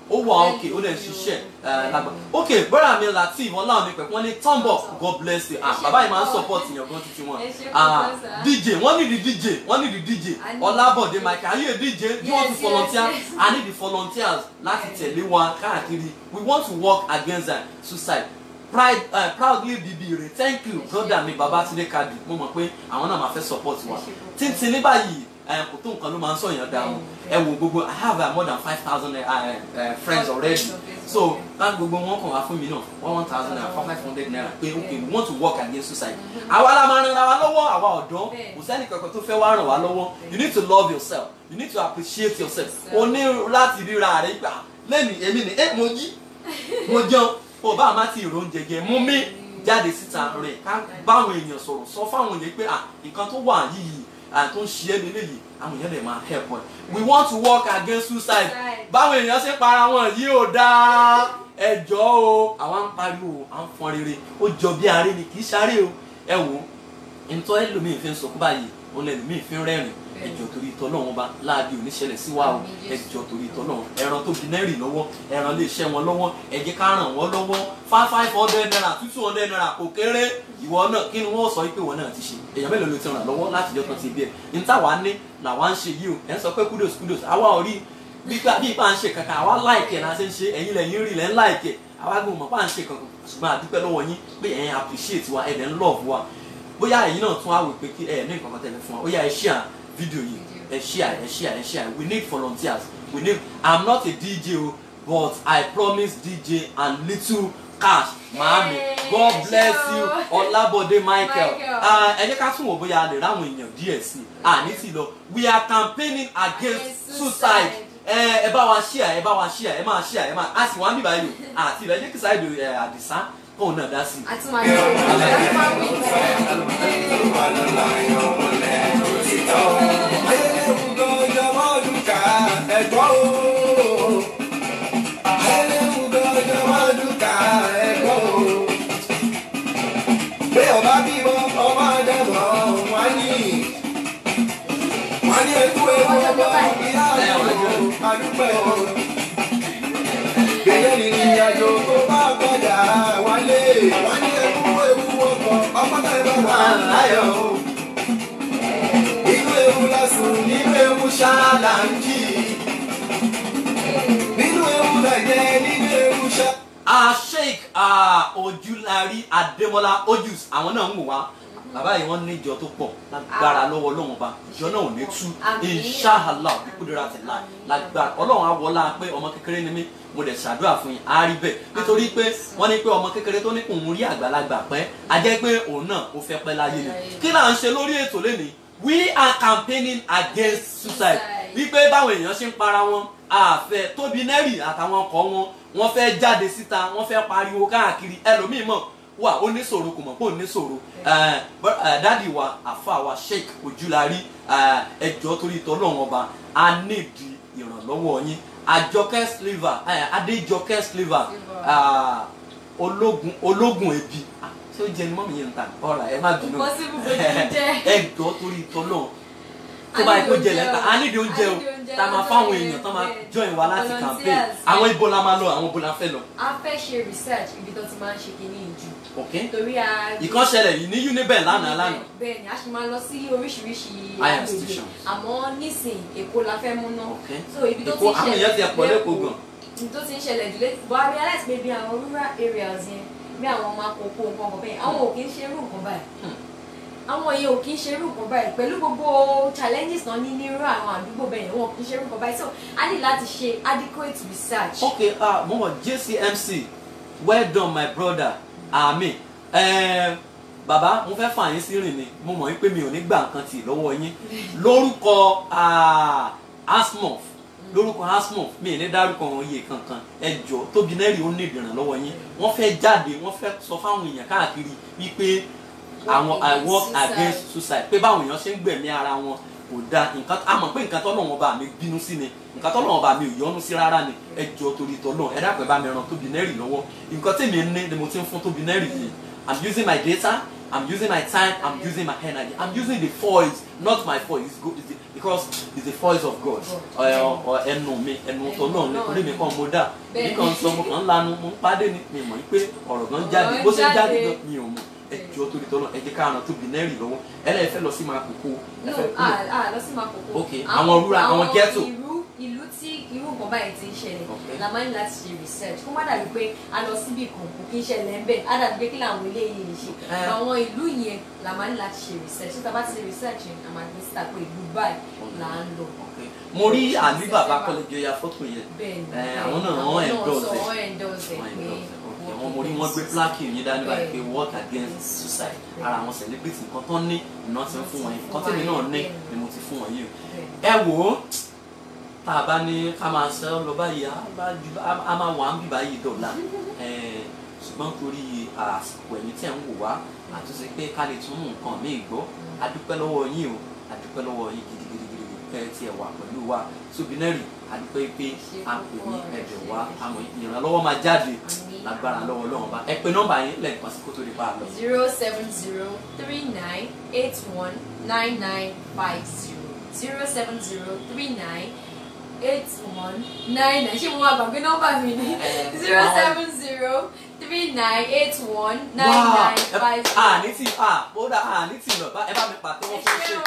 Speaker 2: ó wà òkè ó dẹ̀ ń ṣiṣẹ́ ẹ̀, lágbà ok brother mi latif ọláwọ̀n mi pẹ̀lú wọn ní thumb up god bless you ah bàbá yìí máa ń support yàn gan títí wọn
Speaker 3: Ẹ ṣé
Speaker 2: ah
Speaker 3: púpọ̀, sir.
Speaker 2: dj wọ́n ní di dj wọ́n ní di dj
Speaker 3: I need-
Speaker 2: ọlábọ̀dé michael are you a dj do you want to
Speaker 3: Yes,
Speaker 2: volunteer
Speaker 3: yes, yes.
Speaker 2: i need the volunteers láti tẹ̀lé wa káàkiri we want to work against that suicide pride uh, proudly bb re thank you
Speaker 3: Ẹ ṣé.
Speaker 2: brother mi babatunde kadi mo mọ̀ pé àwọn náà máa fẹ́ support wa
Speaker 3: Ẹ ṣé púpọ̀.
Speaker 2: títí ní báyìí ẹ, kò tó nǹkan ló máa ń sọ̀yàn dáhùn ẹ wo gbogbo i have uh, more than five thousand uh, uh, friends already so ká gbogbo wọn kàn wá fún mi náà one one thousand naira four five hundred naira pé okay we want to work against suicide àwa la máa ran ara wa lọ́wọ́ àwa ọ̀dọ́
Speaker 3: Bẹ́ẹ̀.
Speaker 2: kò sẹ́ni kankan tó fẹ́ wá ràn wá lọ́wọ́ you need to love yourself you need to appreciate yourself o ní láti ríra rẹ gbà lẹ́nu èmi ni ẹ mo jí mo jẹun o bá a má ti ìrò oúnjẹ jẹ mú mi jáde síta rìn ká báwọn èèyàn sọ̀rọ̀ sọ fáwọn èèyàn pé à nǹkan tó wà yìí à tó ń ṣe é lélẹ́yìí àwọn èèyàn lè máa help ẹ we want to work against suicide
Speaker 3: Suicide.
Speaker 2: báwọn èèyàn ṣe para wọn yìí ò dáa ẹjọ́ o àwa ń pariwo à ń fọn rere ó jọ bí aré ni kì í ṣaré o ẹ wò ó ntọ́ ẹlòmíì fi ń sọ báyìí òun ẹlòmíì fi ń rẹ́rìn ẹjọ́ torí ìtọ́ náà wọn bá láàbí oníṣẹ̀lẹ̀ sí wa o
Speaker 3: Àmín Jésù.
Speaker 2: ẹjọ́ torí ìtọ́ náà ẹran tó bi náírì lọ́wọ́ ẹran lè ṣẹ́ wọn lọ́wọ́ ẹ jẹ́ ká ràn wọ́n lọ́wọ́ five five hundred naira two two hundred naira kò kéré ìwọ náà kí ni wọ́n sọ pé ìwọ náà ti ṣe èèyàn mélòó ló ti ràn lọ́wọ́ láti jọ́ tán ti bí ẹ̀ ní táwa ní làwa ń ṣe yìí o ẹ̀ ń sọ pé kudos kudos àwa ò rí bí ipa bí ipa ń ṣe kankan àwa láìkẹ̀ náà ṣe ń ṣe ẹ̀yin lẹ́yìn rí lẹ́ ń láìkẹ̀ àwa gbọ́n mọ̀ bá ń ṣe kankan ṣùgbọ́n a dúpẹ́ lọ́wọ́ yín pé ẹ̀yin appreciate wa ẹ̀dẹ̀ ń love wa bóyá ẹ̀yin náà tún á wò pé kí ẹ̀ ní nǹkan kan tẹ̀lé fún wa ó yá ẹ share fídíò yìí ẹ share ẹ share ẹ share we need volunteers we need i'm not a dj o but i promise dj and little cash maami god
Speaker 3: Yay,
Speaker 2: bless
Speaker 3: ẹ ṣé
Speaker 2: you
Speaker 3: o.
Speaker 2: ọlábọ̀dé michael
Speaker 3: Michael.
Speaker 2: Ah, ẹ jẹ́ ká tún wò bóyá a lè ráwọn èèyàn díẹ̀ sí i àní ti lọ we are campaigning against
Speaker 3: Against
Speaker 2: suicide
Speaker 3: suicide.
Speaker 2: ẹ ẹ bá wa share ẹ bá wa share ẹ máa share ẹ máa a sì wá ń bíbá yìí o àti ìrẹ́ jẹ́ kí sáyẹ̀dù ẹ àdìsá kóun náà dá sí i.
Speaker 3: àti máa ṣe àti máa wí.
Speaker 1: Bẹ́ẹ̀ ni ìrìnàjò tó bá padà wálé, wọ́n ní ẹkú ewu ọkọ̀, ọkọ̀ náà bá wà láyọ̀ o nínú ewu lásùn nínú ewu ṣáàlà ń jì nínú ewu lẹ̀jẹ̀ nínú ewu ṣá.
Speaker 2: a sheik ah, ojúlarí adémọlá ojús àwọn náà ń wò wá bàbá yìí wọn ní ìjọ tó pọ̀ lágbára lọ́wọ́ Ọlọ́run ọba ìjọ náà ò ní tú
Speaker 3: Àmín.
Speaker 2: inṣàlá kúndùrà tẹlá lágbára Ọlọ́run àwọlá pé ọmọ kékeré ni mí mo dẹ̀ ṣàdúrà fún yín á rí bẹ́ẹ̀ nítorí pé wọ́n ní pé ọmọ kékeré tó ní kò ń rí àgbàlagbà pẹ́ a jẹ́ pé òun náà ó fẹ́ pẹ́ láyé ni kí là ń ṣe lórí ètò lẹ́nìí we are campaigning against suicide wípé báwọn èèyàn ṣe ń para wọn àfẹ tóbi nẹ́rì àtàwọn ọkọ wọn wọ́n fẹ́ jáde síta wọ́n fẹ́ pariwo káàkiri ẹlòmíì mọ̀ wà ó ní ṣòro kò mọ̀ pé ó ní ṣòro Eh, br- eh, dádì wa àfa wa sheik ojúlarí eh, ẹjọ́ torí tọ́lọ́run ọba a nídìí ìrànlọ́wọ́ yín àjọkẹ́ sliver eh, adéjọkẹ́ sliver ah, ológun ológun ebi Ah, ṣé ó jẹ ni mọ́mí yẹn ń ta ọ̀rà ẹ má bínú
Speaker 3: Possible pé kí n jẹ.
Speaker 2: ẹjọ́ torí tọ́lọ́run tó bá yẹ kó jẹ lẹ́ta a nídìí oúnjẹ o tá a máa fáwọn èèyàn tó máa join wa láti campaign àwọn ibo la máa lọ àwọn ibo la fẹ́ lọ
Speaker 3: a fẹ́ ṣe research ibi tó ti máa ń ṣe kínní ìjù
Speaker 2: ok
Speaker 3: torí a.
Speaker 2: ìkan ṣẹlẹ̀ yìí ní uniben lánàá lánàá
Speaker 3: bẹ́ẹ̀ ni a ṣì máa lọ sí oríṣiríṣi
Speaker 2: Higher
Speaker 3: agbègbè
Speaker 2: institutions.
Speaker 3: àmọ́ nísìn èkó la fẹ́ mú náà
Speaker 2: ok
Speaker 3: so ibi tó ti
Speaker 2: èkó
Speaker 3: ń
Speaker 2: àwọn èèyàn ti ẹ̀ pọ̀ lẹ́kọ̀ọ́ gan
Speaker 3: ibi tó ti ń ṣẹlẹ̀ jù lé but I realize pé bí àwọn rural areas yẹn bí àwọn ọmọ akókó nǹkan kan bẹ́ẹ̀ àwọn ò kí ń ṣe irú nǹkan báyìí
Speaker 2: Hmm.
Speaker 3: àwọn yẹn ò kí ń ṣe irú nǹkan báyìí pẹ̀lú gbogbo challenges náà ní ní irú àwọn àdúgbò bẹ́ẹ̀ yẹn wọn ò kí ń ṣe irú nǹkan báyìí so a ní láti ṣe adequate research.
Speaker 2: ok ah mo mọ jcmc well done my brother ami eh, bàbá mo fẹ́ fà yín sí rìn ni mo mọ̀ wípé mi ò ní gbà nǹkan tì lọ́wọ́ yín lórúkọ ah, asmof lórúkọ asmof mi ì ní dárúkọ wọn iye kankan ẹ jọ tóbi nẹ́rì ó ní ìdìrànlọ́wọ́ yín wọ́n fẹ́ jáde wọ́n fẹ́ sọ fáwọn èèyàn káàkiri wípé àwọn i work against suicide pé báwọn èèyàn ṣe ń gbẹ̀mí ara wọn kò da nǹkan a mọ̀ pé nǹkan tọ́lọ́wọ́n bá mi bínú sí ni nǹkan tọ́lọ́wọ́n bá mi ò yọ́nú sí rárá ni ẹ jọ torí tọ́lọ́ ẹ dápẹ́ bá mi ràn tóbi nẹ́rì lọ́wọ́ nǹkan tí mi ní ni mo ti ń fún tóbi nẹ́rì yìí i'm using my data i'm using my time i'm using my energy i'm using the voice not my voice it's good it's the, because it's the voice of god
Speaker 3: God.
Speaker 2: Ẹ- ọ ẹnu mi ẹnu tó náà ni
Speaker 3: Ẹnu
Speaker 2: orí mi
Speaker 3: náà
Speaker 2: kàn mo dà mi
Speaker 3: Bẹ́ẹ̀ni.
Speaker 2: kàn sọ mo kàn ń lanu mo ń pàdé ni mi mọ̀ pé ọ̀rọ̀ gan jáde
Speaker 3: Ọ̀rọ̀
Speaker 2: bó ṣe jáde
Speaker 3: jáde.
Speaker 2: gan mi ò mọ̀ ẹjọ́ torí tọ́lọ́ ẹ jẹ́ ká ràn tó bìnẹ́rì lọ́wọ́ ẹlẹ́yìn fẹ́ lọ sí máa kókó ẹ
Speaker 3: no
Speaker 2: fẹ́
Speaker 3: ah ah lọ sí Makoko.
Speaker 2: Ok, àwọn rural, àwọn ghetto.
Speaker 3: ìlú ìlú tí irú nǹkan báyìí ti ń ṣẹlẹ̀
Speaker 2: Ok.
Speaker 3: la máa ń láti ṣe research kó má dàbí pé a lọ síbi kan kò kí ń ṣẹlẹ̀ ń bẹ̀ á dàbí pé kí làwọn eléyìí ń ṣe
Speaker 2: Eh.
Speaker 3: àwọn ìlú yẹn la máa ń láti ṣe research tí a bá ti ṣe research yẹn a máa gbé síta pé ìlú báyìí là ń lọ.
Speaker 2: mo rí àlí bàbá kọ́lẹ́jọ ya fọ́tò yẹn
Speaker 3: bẹ́ẹ̀ni
Speaker 2: Eh, àwọn náà wọ́n endorse
Speaker 3: sọ
Speaker 2: ẹ̀.
Speaker 3: wọ́n endorse ẹ̀
Speaker 2: Wọ́n
Speaker 3: pé
Speaker 2: endorse ẹ̀, ok. àwọn ọmọ orí wọn gbé pláàkì yìí dání báyìí pé
Speaker 3: Bẹ́ẹ̀ni.
Speaker 2: work against suicide ara àwọn celebrity nǹkan tó ní iná ti ń fún wọn yìí nǹkan tèmi náà ní ni mo ti fún wọn yìí o ẹ wò ó tá a bá ní ká máa ṣe ọ lọ báyìí á bá ju- á- á máa wà ń bì báyìí dọ̀la Eh, ṣùgbọ́n torí àsìkò ẹ̀yìn tí ẹ̀ ń wò wá àtúnṣe pé ká lè tún mú nǹkan míì gbọ́ a dúpẹ́ lọ́wọ́ yín o a dúpẹ́ lọ́wọ́ yín gidigidigidi kẹ́ ẹ tiẹ̀ wà pẹ̀lú wa sobinari a dúpẹ́ pé a pè ní ẹ̀jẹ̀ wa àmọ́ ìrànlọ́wọ́ máa jáde lágbára lọ́wọ́ lọ́wọ́ bá ẹ pé nọ́mbà yín lẹ́ẹ̀kan sí kó tó lè bá a lọ.
Speaker 3: zero seven zero three nine eight one nine nine five zero zero seven zero three nine eight one nine nine ṣé mo máa gbàgbé nọ́mbà mi ni
Speaker 2: Eh,
Speaker 3: zero
Speaker 2: àwọn-
Speaker 3: seven zero three nine eight one nine nine five zero.
Speaker 2: à ní tí à ó dà à ní tí lọ bá ẹ bá mi pàtẹ́wọ́ fún ṣe.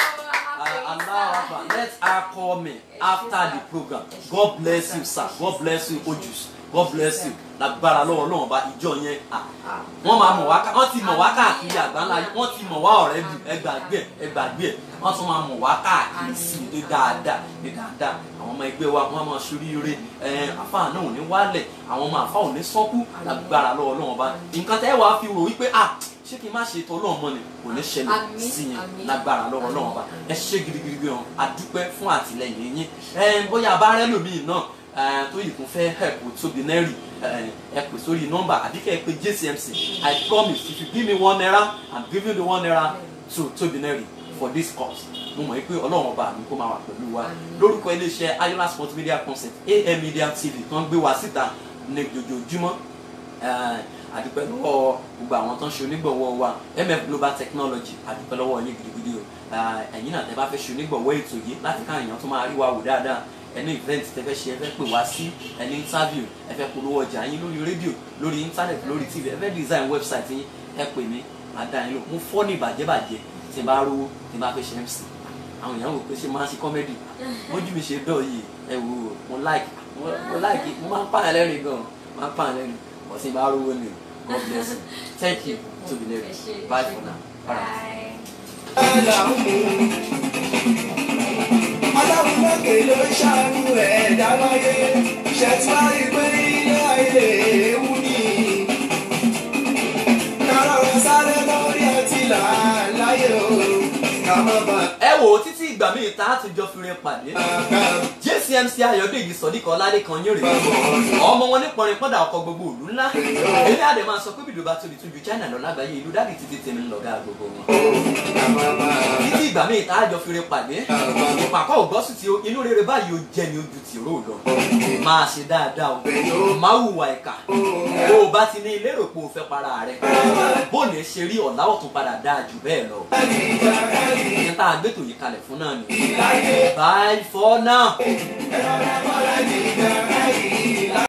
Speaker 2: Allah Akbar. Let her call me after the program. God bless you, sir. God bless you, Ojus. God bless you. Lágbára lọ́wọ́ Ọlọ́run bá ìjọ yẹn. ah, Wọ́n máa mọ̀ wá ká wọ́n ti mọ̀ wá káàkiri àgbáńlá yìí. Wọ́n ti mọ̀ wá ọ̀rẹ́ bì ẹ gbàgbé ẹ̀ ẹ gbàgbé ẹ̀. Wọ́n tún máa mọ̀ wá káàkiri sí i ní dáadáa ní dáadáa. Àwọn ọmọ ẹgbẹ́ wa wọ́n máa ṣoríire. Ẹ àfáà náà ò ní wálẹ̀. Àwọn ọmọ àfáà ò ní sọ́kú. Lágbára lọ́wọ́ Ọlọ́run bá. Nǹkan tẹ́ wàá fi rò wípé ah ṣé kí n má ṣe ètò Ọlọ́run mọ́ ni kò ní ṣẹlẹ̀
Speaker 3: Àmín,
Speaker 2: sí yẹn
Speaker 3: àmín.
Speaker 2: lágbára lọ́wọ́ Ọlọ́run bá ẹ ṣe gidigidi gan adúpẹ́ fún àtìlẹyìn yín ẹ bóyá abárẹ́ lòmíì náà ẹ, tó yìí kún fẹ́ help tóbi nẹ́rì ẹ pè sórí nọ́mbà àbí kẹ́ ẹ pè JCMC I promise if you give me one naira I'm giving the one naira to tóbi nẹ́rì for this cause mo mọ̀ pé Ọlọ́run ọba mi kó máa wà pẹ̀lú wa
Speaker 3: Àmín.
Speaker 2: lórúkọ iléeṣẹ́ Ayola Sports Media Concept AM Media TV tó ń gbé wa síta ní jojoojúmọ́ Eh, àdúpẹ́ lọ́wọ́ gbogbo àwọn tó ń ṣe onígbọ̀wọ́ wa MF Global Technology àdúpẹ́ lọ́wọ́ yín gidigidi o Eh, ẹ̀yin náà tẹ́ bá fẹ́ ṣe onígbọ̀wọ́ ètò yìí láti ká èèyàn tó máa rí wa wò dáadáa ẹni event tẹ́ fẹ́ ṣe ẹ fẹ́ pè wá sí ẹni interview ẹ fẹ́ polówó ọjà yín lórí rédíò lórí internet lórí tv ẹ fẹ́ design website yín ẹ pè mí màá dá yín lò mo fọ́ ní ìbàjẹ́bàjẹ́ tí n bá rówó tí n bá fẹ́ ṣe MC àwọn èèyàn wò pé ṣe máa ń ṣe comedy mójú mi ṣe dọ̀ yìí ẹ wò ó mo like mo mo like mo máa ń pààyàn lẹ́rìn gan máa ń pààyàn lẹ́rìn bọ̀ tí n bá rówó ni o God bless you thank you Tobi Neri bye for now. All right.
Speaker 1: Ọlọ́run lókè ló ń ṣàánú ẹ̀dá láyé. Ṣètò àìpé ilé ayé ewu ni. Kárọ̀rọ̀ sáré lórí ẹtì là láyé o. Ká má bà
Speaker 2: ẹ wò ó títí ìgbà míì tá a ti jọ fi rin pàdé
Speaker 1: bàbá
Speaker 2: JCMC Ayọ̀dèjì Sọ̀díkọ̀ Ọládékan yóò rè é ọmọ wọn ní pọnrin pọ́dà ọkọ̀ gbogbo òlú ńlá èmi àdè máa sọ pé bìdó bá tóbi tún ju China lọ lágbàáyé ìlú dáàdì títí tèmi ń lọ̀gá gbogbo wọn.
Speaker 1: ká má bà
Speaker 2: títí ìgbà míì tá a jọ fi rin pàdé ìpàkọ́ ògbọ́sùn tí ó- inú rere báyìí ó jẹ́ ni ojú tìró lọ máa ṣe dáadáa o máa hùwà ìkà bó o bá ti ní ilé rò pé o fẹ́ para rẹ bó lè ṣe rí ọ̀la ọ̀tún padà dáa jù bẹ́ẹ̀ lọ ìyẹn tá a gbé tòyí kalẹ̀ fún náà ni bye for now.